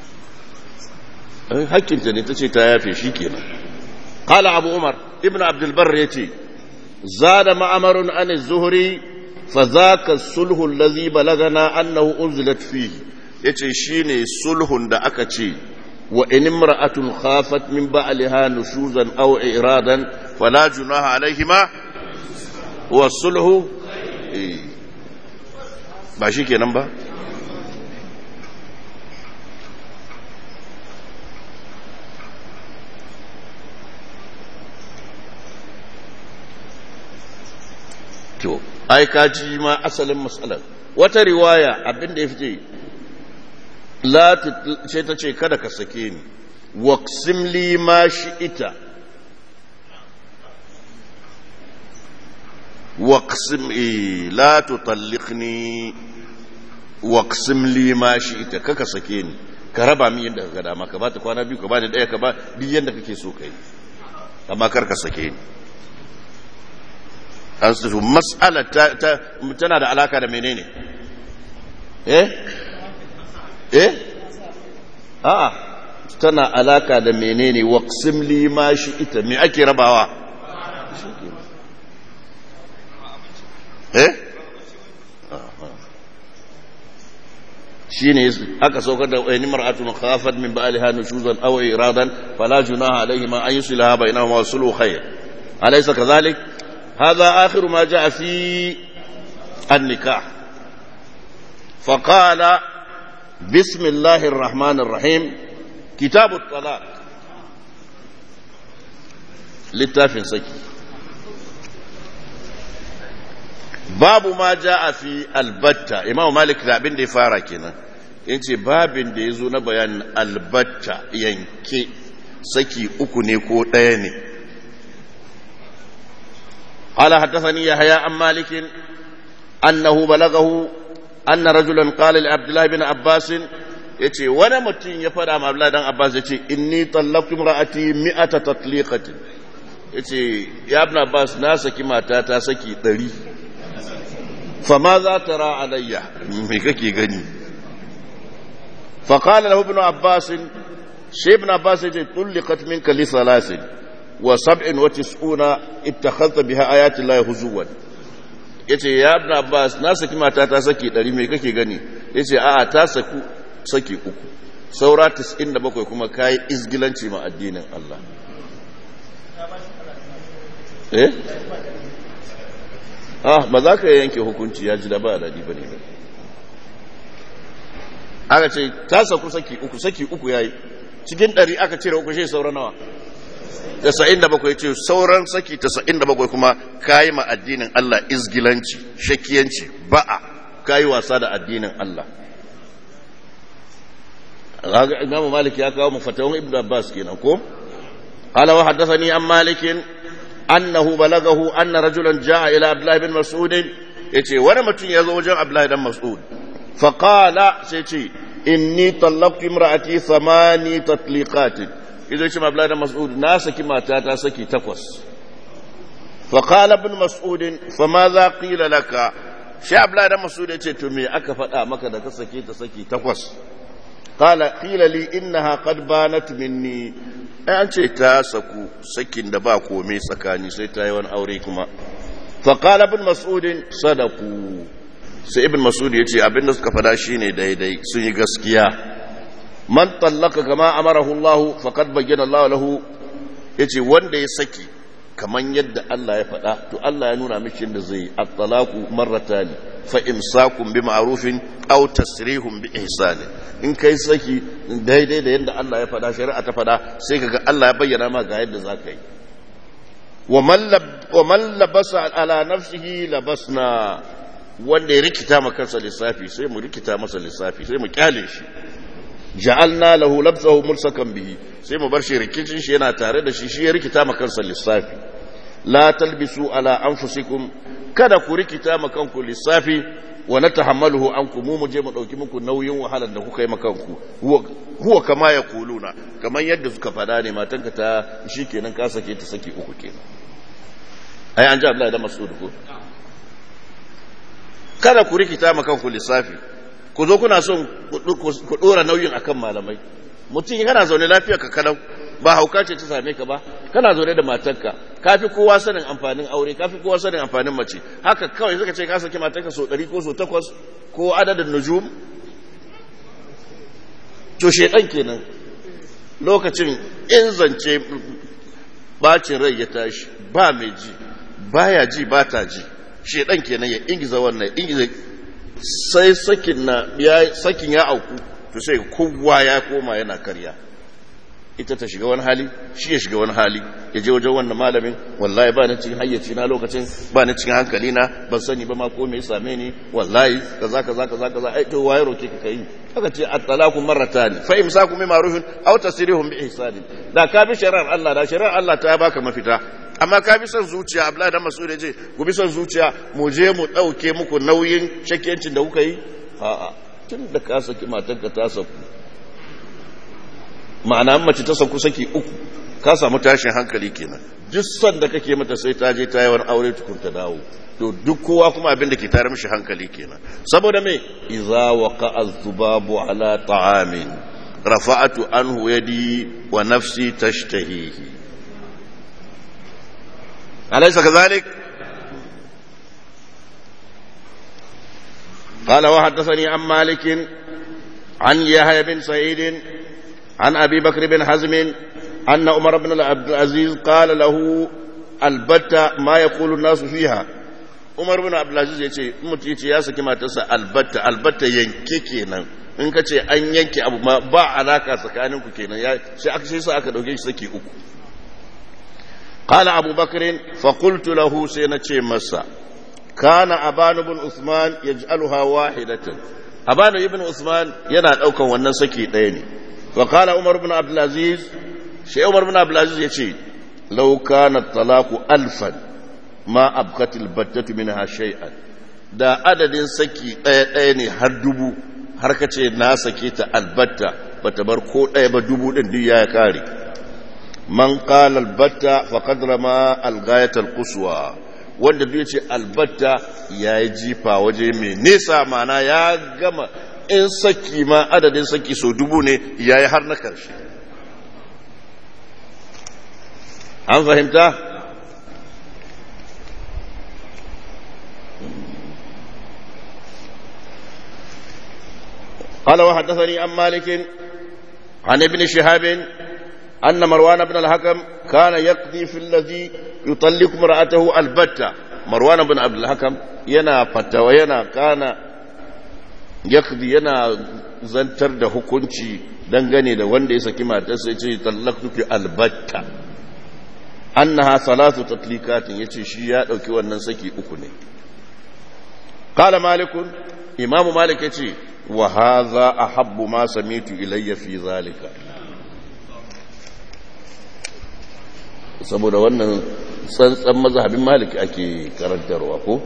hakkinta ne ta ce ta yafe shi kenan قال أبو عمر ابن عبد البر يتي زاد معمر عن الزهري fa zaka sulhu allazi balagana annahu unzilat fihi yace shine sulhun da aka ce wa in imra'atun khafat min ba'liha nushuzan aw iradan fala junaha alaihima wa sulhu ba shi kenan ba to ai kaji ma asalin matsalar wata riwaya abin da ya fice la ce ta ce kada ka sake ni waqsim li ma ita waqsim la tutalliqni waqsim li ma ita kaka sake ni ka raba min yadda ka ga dama ka ba ta kwana biyu ka ba da daya ka ba duk yadda kake so kai amma kar ka sake ni an su mas'ala tana da alaka da menene eh eh a'a tana alaka da menene waqsim li ma shi ita me ake rabawa eh shine aka saukar da wani mar'atun khafat min ba'liha nushuzan aw iradan fala junaha alayhima an yuslaha bainahuma sulhu khair alaysa kadhalik هذا آخر ما جاء في النكاح فقال بسم الله الرحمن الرحيم كتاب الطلاق littafin saki babu ma ja fi albatta imam malik da abin da ya fara kenan in ce babin da ya zo na bayanin albatta yanke saki uku ne ko ɗaya ne قال حدثني يحيى عن مالك أنه بلغه أن رجلا قال لعبد الله بن عباس yace wani mutum ya fada ma Abdullahi dan Abbas yace inni tallaqtu imra'ati mi'ata tatliqatin yace ya ibn Abbas na saki mata ta saki 100 fa ma za tara alayya me kake gani fa qala lahu ibn Abbas shi ibn Abbas yace tulliqat minka li salasin وسبع وتسعون اتخذت بها آيات الله هزوا yace ya ibn Abbas na saki mata ta saki 100 me kake gani yace a'a ta saku saki uku saura 97 kuma kai izgilanci ma addinin Allah eh ah ba za ka yanke hukunci ya ji da ba dadi bane ba aka ce ta saku saki uku saki uku yayi cikin 100 aka cire uku shi saura nawa tasa'in da bakwai ce sauran saki tasa'in da bakwai kuma kayi ma addinin Allah izgilanci shakiyanci ba'a kayi wasa da addinin Allah Imam Malik ya kawo mafatawan Ibn Abbas kenan ko qala wa haddathani an Malik annahu balagahu anna rajulan jaa ila Abdullah bin Mas'ud yace wani mutum ya zo wajen Abdullah dan Mas'ud fa qala sai ce inni talaqtu imra'ati thamani tatliqatin izo ce mabla da mas'ud na saki mata ta saki takwas fa qala ibn mas'ud fa ma za qila laka shi abla da mas'ud yace to me aka faɗa maka da ka saki ta saki takwas qala qila li innaha qad banat minni ai an ce ta saku sakin da ba komai tsakani sai ta yi wani aure kuma fa qala ibn mas'ud sadaku sai ibn mas'ud yace abinda suka faɗa shine daidai sun yi gaskiya man tallaka kama amarahu Allah faqad bayyana Allah lahu yace wanda ya saki kaman yadda Allah ya faɗa to Allah ya nuna miki yadda zai at-talaqu marratan fa imsakun bi ma'rufin aw tasrihun bi ihsan in kai saki daidai da yadda Allah ya faɗa shari'a ta faɗa sai kaga Allah ya bayyana ma ga yadda zaka yi wa man labasa ala nafsihi labasna wanda ya rikita ma kansa lissafi sai mu rikita masa lissafi sai mu kyale shi ja'alna lahu labsahu mulsakan bihi sai mu bar shi rikicin shi yana tare da shi shi ya rikita ma kansa lissafi la talbisu ala anfusikum kada ku rikita ma kanku lissafi wa natahammaluhu ankum mu je mu dauki muku nauyin wahalar da kuka yi ma kanku huwa kama yaquluna kaman yadda suka fada ne matanka ta shikenan ka sake ta saki uku kenan ai an ji Abdullahi da Mas'ud ko kada ku rikita ma kanku lissafi ku zo kuna son ku dora nauyin akan malamai mutum kana zaune lafiya ka kalau ba hauka ce ta same ka ba kana zaune da matarka kafi kowa sanin amfanin aure kafi kowa sanin amfanin mace haka kawai suka ce ka saki matarka so ɗari ko so takwas ko adadin nujum to shedan kenan lokacin in zance bacin rai ya tashi ba mai ji baya ji ba ta ji shedan kenan ya ingiza wannan ingiza sai sakin na ya sakin ya auku to sai kowa ya koma yana karya ita ta shiga wani hali shi ya shiga wani hali ya je wajen wannan malamin wallahi ba ni cikin hayyaci na lokacin ba ni cikin hankali na ban sani ba ma ko me ya same ni wallahi kaza kaza kaza kaza ai to waye roke ka kai aka ce at-talaqu marratan fa imsaku bi ma'rufin aw tasrihum bi ihsan da ka bi shari'ar Allah da shari'ar Allah ta baka mafita amma ka bi son zuciya Abdullahi dan Mas'ud je ku bi son zuciya mu je mu dauke muku nauyin shakkiyancin da kuka yi a'a tun da ka saki matarka ta saku ma'ana mace ta sauku saki uku ka samu tashin hankali kenan duk son da kake mata sai ta je ta yi wani aure tukun ta dawo to duk kowa kuma abin da ke tare mishi hankali kenan saboda me idza waqa az-zubabu ala ta'amin rafa'atu anhu yadi wa nafsi tashtahihi alaysa kadhalik قال وحدثني عن مالك عن يحيى بن سعيد عن أبي بكر بن حزم أن عمر بن عبد العزيز قال له البتة ما يقول الناس فيها عمر بن عبد العزيز يقول mutum yace ya saki matarsa albatta albatta yanke kenan in ka ce an yanke abu ma ba alaka tsakanin ku kenan ya sai aka sai sa aka dauke shi saki uku qala abu bakr fa qultu lahu sai na ce masa kana abanu bin usman yaj'aluha wahidatan abanu ibn usman yana daukan wannan saki daya ne وقال عمر بن عبد العزيز شيء عمر بن عبد العزيز يشي لو كان الطلاق ألفا ما أبقت البتة منها شيئا da adadin saki ɗaya ɗaya ne har dubu har ka ce na sake ta albatta bata bar ko ɗaya ba dubu ɗin duk ya kare man qala albatta faqad rama alghayat alquswa wanda duk yace albatta yayi jifa waje mai nesa mana ya gama in saki ma adadin saki so dubu ne ya yi har na karshe an fahimta? قال وحدثني عن مالك عن ابن شهاب أن مروان بن الحكم كان يقضي في الذي يطلق امرأته البتة مروان بن عبد الحكم ينا فتوى ينا كان yakdi yana zantar da hukunci dangane da wanda ya saki matarsa ya ce tallaktuki albatta annaha salatu tatlikatin yace shi ya dauki wannan saki uku ne qala malikun imam malik yace wa hadha ahabbu ma samitu ilayya fi zalika saboda wannan tsantsan mazhabin malik ake karantarwa ko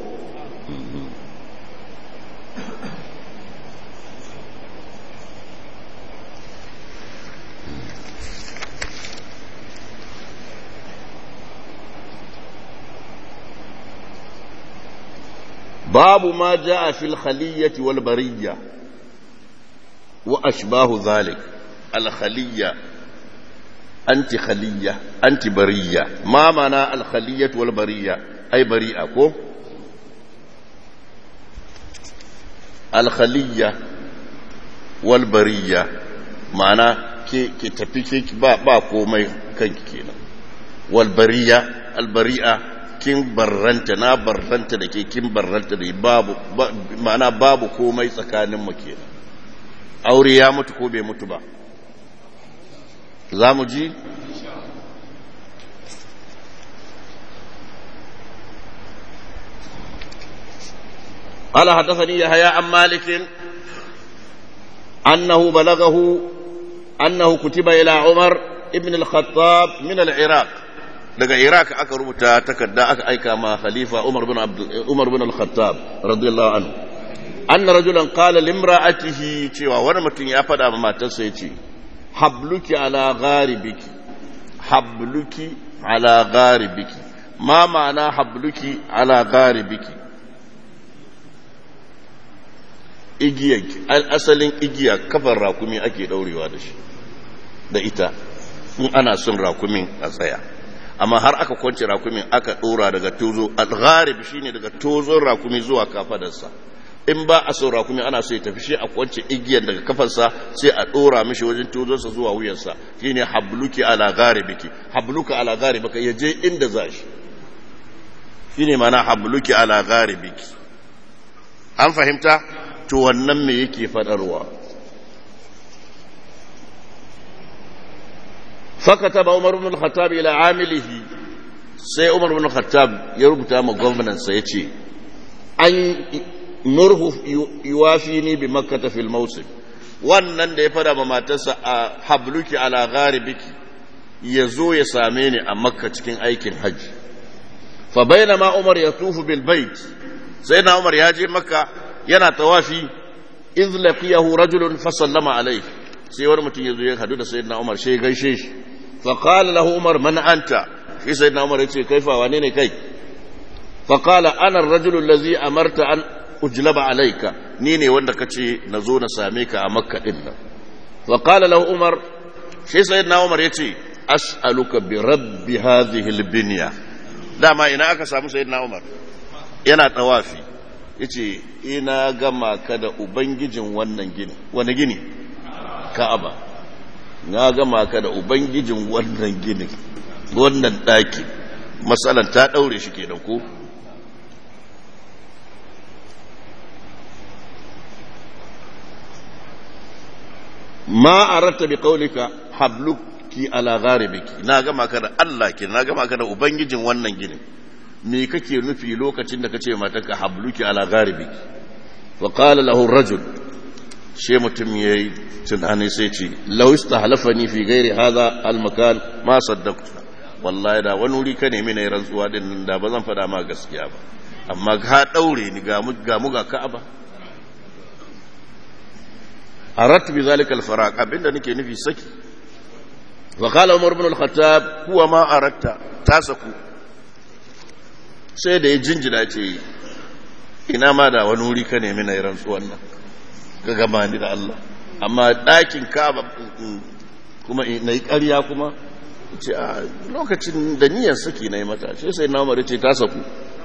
باب ما جاء في الخلية والبرية وأشباه ذلك الخلية أنت خلية أنت برية ما معنى الخلية والبرية أي بريئة كو الخلية والبرية معنى كي كي تفي با با كومي كنك كينا والبرية البريئة kin barranta na barranta da ke kin barranta da babu ma'ana babu komai tsakanin mu kenan aure ya mutu ko bai mutu ba za mu ji قال حدثني يحيى عن مالك أنه بلغه أنه كتب إلى عمر ابن الخطاب من العراق daga iraq aka rubuta takarda aka aika ma khalifa umar bin umar bin al-khattab radiyallahu anhu anna rajulan qala limra'atihi cewa wani mutum ya fada ma matarsa yace habluki ala gharibiki habluki ala gharibiki ma ma'ana habluki ala gharibiki igiya asalin igiya kafar rakumi ake daurewa da shi da ita in ana son rakumin a tsaya amma har aka kwance rakumin aka dora daga tozo al-gharib shine daga tozon rakumi zuwa kafadarsa in ba a so rakumi ana so ya tafi shi a kwance igiyar daga kafarsa sai a dora mishi wajen tozonsa zuwa wuyansa shine habluki ala gharibiki habluka ala gharibika ya je inda za shi shine mana habluki ala gharibiki an fahimta to wannan me yake fadarwa fakataba umar ibn al-khattab ila amilihi sai umar ibn al-khattab ya rubuta ma gwamnan sa yace an nurhu yuwafini bi makkah fil mawsim wannan da ya fada ma matarsa a habluki ala gharibiki ya zo ya same ni a makka cikin aikin hajji fa bainama umar yatufu bil bait sai na umar ya je makka yana tawafi iz laqiyahu rajulun fa sallama alayhi sai wani mutum ya zo ya hadu da sayyidina umar sai ya gaishe shi fa qala lahu umar man anta shi sayyidina umar ya ce kaifa wane ne kai fa qala ana ar-rajulu allazi amarta an ujlaba alayka ni ne wanda kace na zo na same ka a makka din nan fa qala lahu umar shi sayyidina umar ya ce as'aluka bi rabbi hadhihi al-binya dama ina aka samu sayyidina umar yana tawafi yace ina gama ka da ubangijin wannan gini wani gini ka'aba na gama ka da ubangijin wannan gini wannan daki matsalan ta daure shi kenan ko ma aratta bi qaulika habluki ala gharibiki na gama ka da Allah ke na gama ka da ubangijin wannan ginin me kake nufi lokacin da kace matarka habluki ala gharibiki fa qala lahu rajul she mutum yayi tunani sai ce law istahlafani fi ghairi hadha al makan ma saddaqtu wallahi da wani wuri ka nemi na rantsuwa din da ba zan fada ma gaskiya ba amma ka daure ni ga mu ga mu ga ka'aba arat bi zalika al faraq abinda nake nufi saki wa qala umar ibn al khattab huwa ma aratta tasaku sai da ya jinjina ce ina ma da wani wuri ka nemi na yi rantsuwan nan ka gama ni da Allah amma ɗakin kaba kuma na yi ƙarya kuma ce a lokacin da niyan saki na yi mata shi sai na umar ce ta saku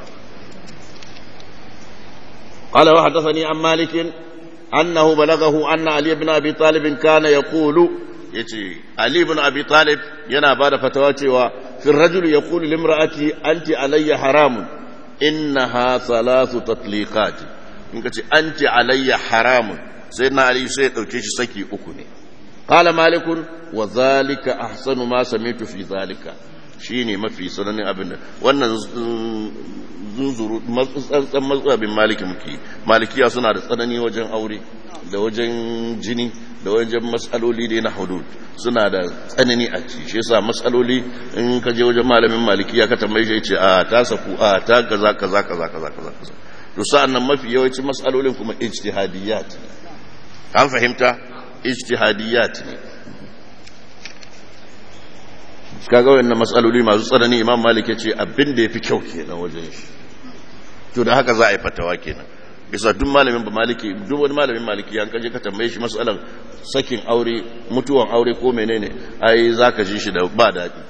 قال وحدثني عن مالك أنه بلغه أن علي بن أبي طالب كان يقول يتي علي بن أبي طالب ينا بعد فتواتي في الرجل يقول لامرأتي أنت علي حرام إنها ثلاث تطليقات إنك أنت علي حرام سيدنا علي سيد أو كيش سكي أكني قال مالك وذلك أحسن ما سمعت في ذلك shine mafi sananin abin da wannan zunzuru matsatsan matsabin maliki muke malikiya suna da tsanani wajen aure da wajen jini da wajen matsaloli dai na hudud suna da tsanani a ci shi yasa matsaloli in ka je wajen malamin malikiya ka tambaye shi ce a ta saku a ta kaza kaza kaza kaza kaza kaza to sa'an nan mafi yawancin matsalolin kuma ijtihadiyat an fahimta ijtihadiyat ne kaga wannan matsaloli masu tsanani imam malik ya ce abin da ya fi kyau kenan wajen shi to da haka za a yi fatawa kenan bisa duk malamin ba maliki duk wani malamin maliki yan kaje ka tambaye shi matsalan sakin aure mutuwan aure ko menene ai zaka ji shi da ba daɗi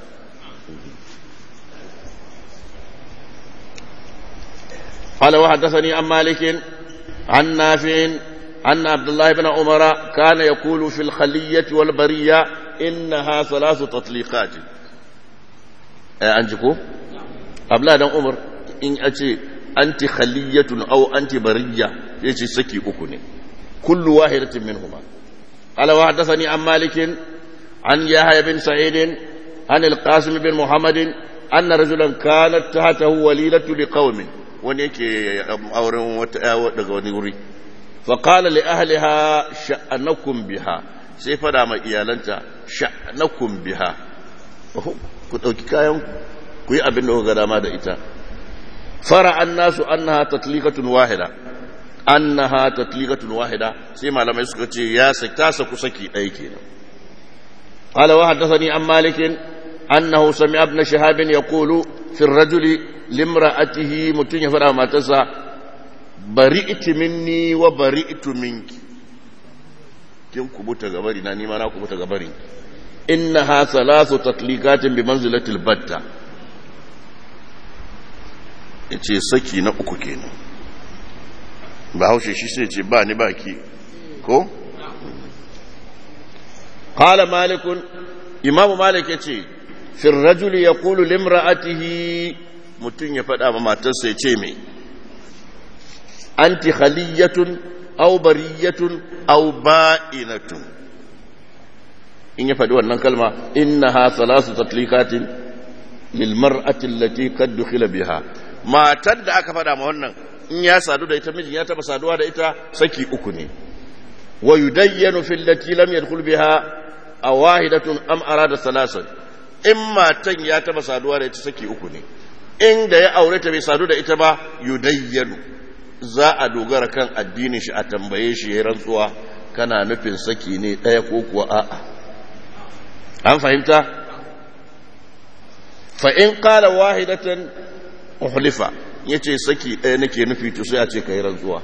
قال وحدثني عن مالك عن نافع أن عبد الله بن عمر كان يقول في الخلية والبرية إنها ثلاث تطليقات أنجكو أبلا بن عمر إن أتي أنت خلية أو أنت برية يجي سكي أكني كل واحدة منهما قال وحدثني عن مالك عن يحيى بن سعيد عن القاسم بن محمد أن رجلا كانت تحته وليلة لقوم ونيكي أورن وتأوى فقال لأهلها شأنكم بها sai fada ma iyalanta sha'nakum biha ku ɗauki kayan ku yi abin da kuka dama da ita fara an nasu annaha tatlikatun wahida annaha tatlikatun wahida sai malamai suka ce ya ta saku saki ɗaya kenan قال وحدثني عن مالك أنه سمع ابن شهاب يقول في الرجل لامرأته متن يفرع ما تسا برئت مني وبرئت منك kin kubuta gabari na nima na kubuta gabarin innaha salasu tatlikatin bi manzilatil batta ya ce saki na uku kenan ba haushe shi sai ce ba ni ba ki ko? kala malikun imamu malik ya ce firrajuli ya kulu limra'atihi mutum ya faɗa ma matarsa ya ce mai anti khaliyatun au bariyatun au ba'inatun in ya faɗi wannan kalma innaha salasu tatlikatin lil mar'ati allati qad dukhila biha matar da aka faɗa ma wannan in ya sadu da ita mijin ya taba saduwa da ita saki uku ne wa yudayyanu fil lati lam yadkhul biha awahidatun am arada salasan in matan ya taba saduwa da ita saki uku ne inda ya aure ta bai sadu da ita ba yudayyanu za a dogara kan addinin shi a tambaye shi ya rantsuwa kana nufin saki ne ɗaya ko kuwa a'a an fahimta fa in qala wahidatan uhlifa yace saki ɗaya nake nufi to sai a ce kai rantsuwa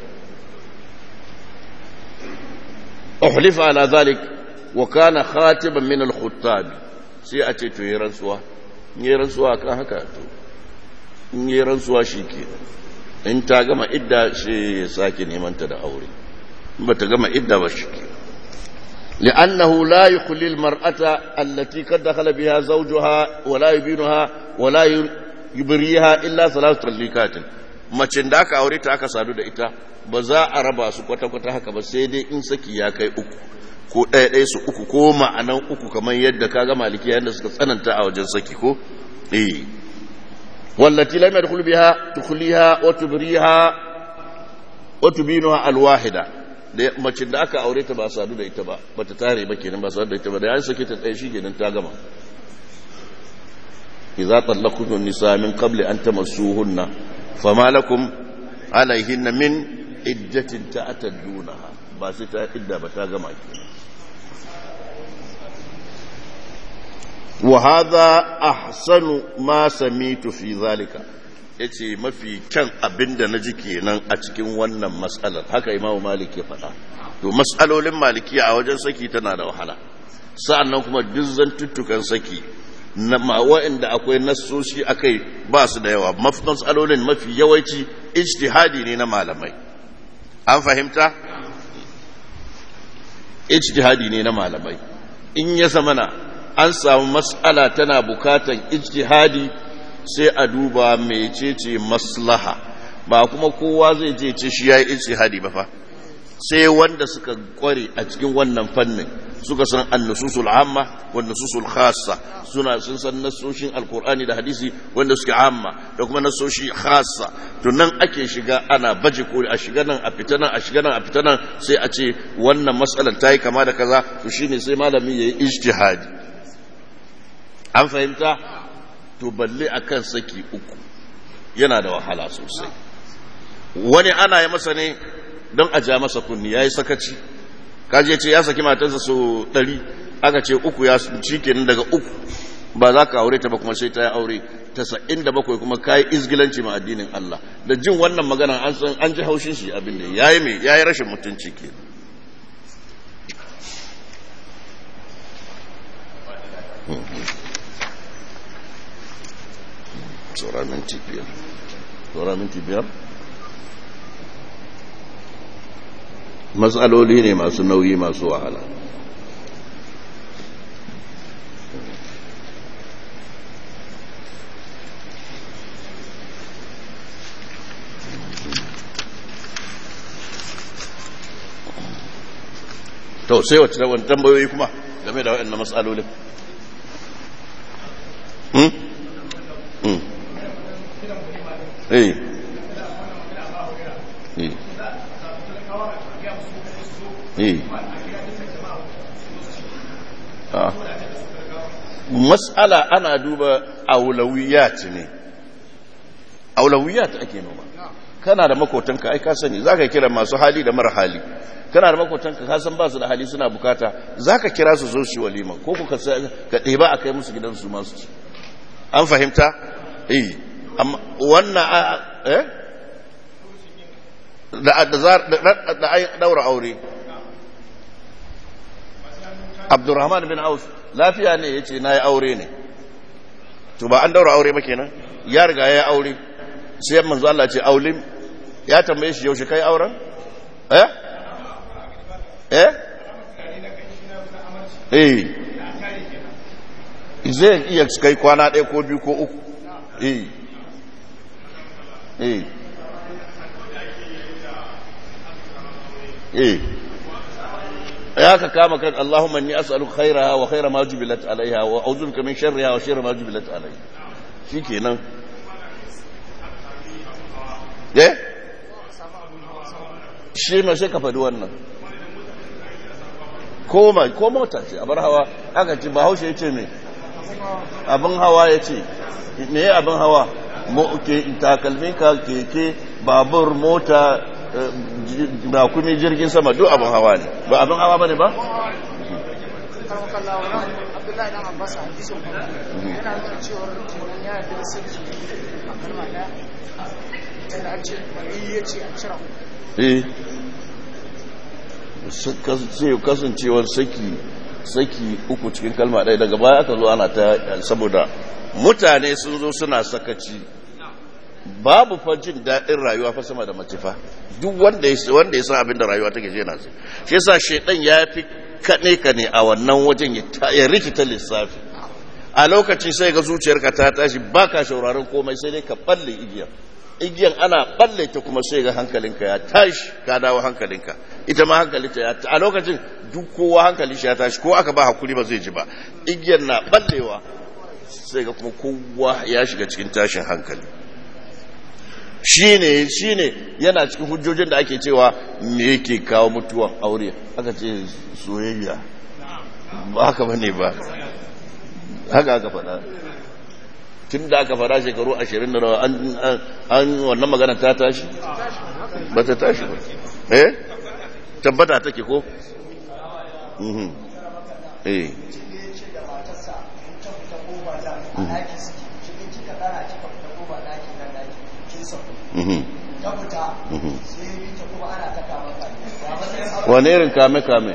uhlifa ala zalik wa kana khatiban min al-khuttab sai a ce to yi rantsuwa yi rantsuwa kan haka to in yi rantsuwa shikenan in ta gama idda shi ya sake neman ta da aure ba ta gama idda ba shi لأنه لا يخلي المرأة التي قد دخل بها زوجها ولا يبينها ولا يبريها إلا ثلاث تطليقات macin da aka aure ta aka sadu da ita ba za a raba su kwata-kwata haka ba sai dai in saki ya kai uku ko ɗaya ɗaya su uku ko ma'anan uku kamar yadda kaga maliki yadda suka tsananta a wajen saki ko eh wallati lam yadkhul biha tukhliha wa tubriha wa tubinuha alwahida da macin da aka aure ta ba sadu da ita ba bata tare ba kenan ba sadu da ita ba da ya sake ta ɗaya shi kenan ta gama idza tallaqtum nisa min qabli an tamassuhunna fama lakum alaihinna min iddatin ta'taddunaha ba sai ta idda ba ta gama kenan wa hadha ahsanu ma samitu fi zalika yace mafi kyan abinda naji kenan a cikin wannan mas'alar haka imamu malik ya faɗa to mas'alolin malikiya a wajen saki tana da wahala sa'annan kuma duk zantuttukan saki na ma wa'inda akwai nassoshi akai ba su da yawa mas'alolin mafi yawanci ijtihadi ne na malamai an fahimta ijtihadi ne na malamai in ya zamana an samu mas'ala tana bukatan ijtihadi sai a duba mecece maslaha ba kuma kowa zai je ce shi yayi ijtihadi ba fa sai wanda suka kware a cikin wannan fannin suka san annususul amma wa nususul khassa suna sun san nasoshin alkur'ani da hadisi wanda suke amma da kuma nasoshi khassa to nan ake shiga ana baje koli a shiga nan a fita nan a shiga nan a fita nan sai a ce wannan matsalar ta yi kama da kaza to shine sai malami yayi ijtihadi an fahimta to balle akan saki uku yana da wahala sosai wani ana yi masa ne don a ja masa kunni ya yi sakaci kaji ce ya saki matarsa so ɗari aka ce uku ya ci kenan daga uku ba za ka aure ta ba kuma sai ta yi aure tasa'in da bakwai kuma ka yi izgilanci ma addinin Allah da jin wannan magana an san an ji haushin shi abin da ya yi mai ya yi rashin mutunci ke Tsora minti biyar. Tsora minti biyar? matsaloli ne masu nauyi masu wahala to sai wacce da wani tambayoyi kuma game da waɗannan matsalolin hmm? hmm. eh eh mas'ala ana duba aulawiyat ne aulawiyat ake noma kana da makotanka ai ka sani zaka kira masu hali da mara hali kana da makotanka ka san ba su da hali suna bukata zaka kira su zo shi walima ko ku ka ka ɗeba a kai musu gidan su masu ci an fahimta eh amma wannan eh da da da daura aure abdurrahman bin aus lafiya ne ya ce na yi aure ne to ba an daura aure ba kenan ya riga ya aure sai manzo Allah ce aulim ya tambaye shi yaushe kai auren eh eh eh zai iya kai kwana ɗaya ko biyu ko uku eh eh eh ya ka kama kan Allahumma inni as'aluka khairaha wa khaira ma jubilat alaiha wa a'udhu bika min sharriha wa sharri ma jubilat alaiha shikenan eh shi ma sai ka faɗi wannan ko ma ko mota ce abar hawa aka ce bahaushe yace me abin hawa yace me abin hawa mo ke takalmin ka keke babur mota ba kuma jirgin sama duk abin hawa ne ba abin hawa ba ne ba? abdullahi dan abbas a hadisin yana nuna cewar kenan ya yarda da sirri a kalma daya yadda an ce bari ya ce a cira eh sai kasancewar saki saki uku cikin kalma ɗaya daga baya aka zo ana ta saboda mutane sun zo suna sakaci babu fa jin daɗin rayuwa fa sama da mace fa duk wanda ya wanda ya san abin da rayuwa take yana sai shi yasa shedan ya fi kane ka ne a wannan wajen ya rikita lissafi a lokaci sai ga zuciyarka ta tashi baka shauraron komai sai dai ka balle igiyar igiyan ana balle ta kuma sai ga hankalinka ya tashi ka dawo hankalinka ita ma hankalinta ya a lokacin duk kowa hankali shi ya tashi ko aka ba hakuri ba zai ji ba igiyan na ballewa sai ga kuma kowa ya shiga cikin tashin hankali shine shine yana cikin hujjojin da ake cewa me yake kawo mutuwan aure aka ce soyayya ba haka bane ba haka aka faɗa tun da aka fara shekaru ashirin da rawa an wannan magana ta tashi ba ta tashi ba eh tabbata take ko eh wane irin kame-kame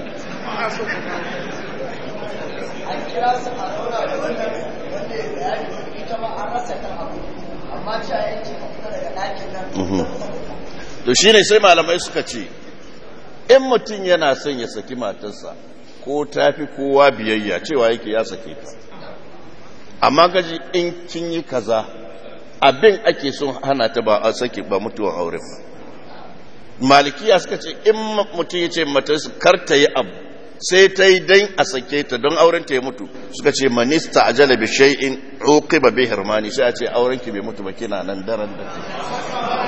to shi ne sai malamai suka ce in mutum yana son ya saki matarsa ko tafi kowa biyayya cewa yake ya sake ta amma gaji in kin yi kaza abin ake son hana ta ba a sake ba mutuwan aure ba malikiya suka ce in mutum ya ce matarsa kar ta yi abu sai ta yi dan a sake ta don auren ta ya mutu suka ce manista ajala bi shay'in uqiba bi hirmani sai a ce auren ki bai mutu ba kina nan daren da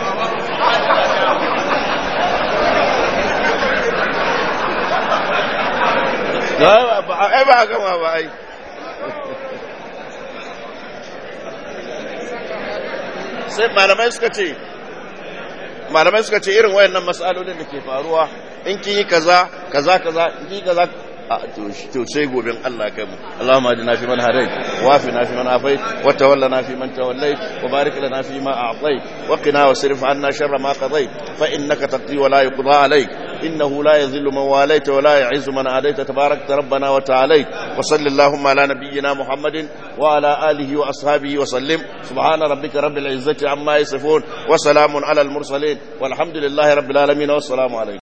ai ba gama ba ai sai malamai suka ce malamai suka ce irin wayannan mas'alolin da ke faruwa in kin yi kaza kaza kaza in kin yi kaza to sai gobin Allah kai mu Allahumma adina fi man hadait wa fi na fi man afait wa tawallana fi man tawallait wa barik lana fi ma a'tait wa qina wasrif anna sharra ma qadait fa innaka taqdi wa la yuqda alayk إنه لا يذل من واليت ولا يعز من عاديت تبارك ربنا وتعاليت وصل اللهم على نبينا محمد وعلى آله وأصحابه وسلم سبحان ربك رب العزة عما يصفون وسلام على المرسلين والحمد لله رب العالمين والسلام عليكم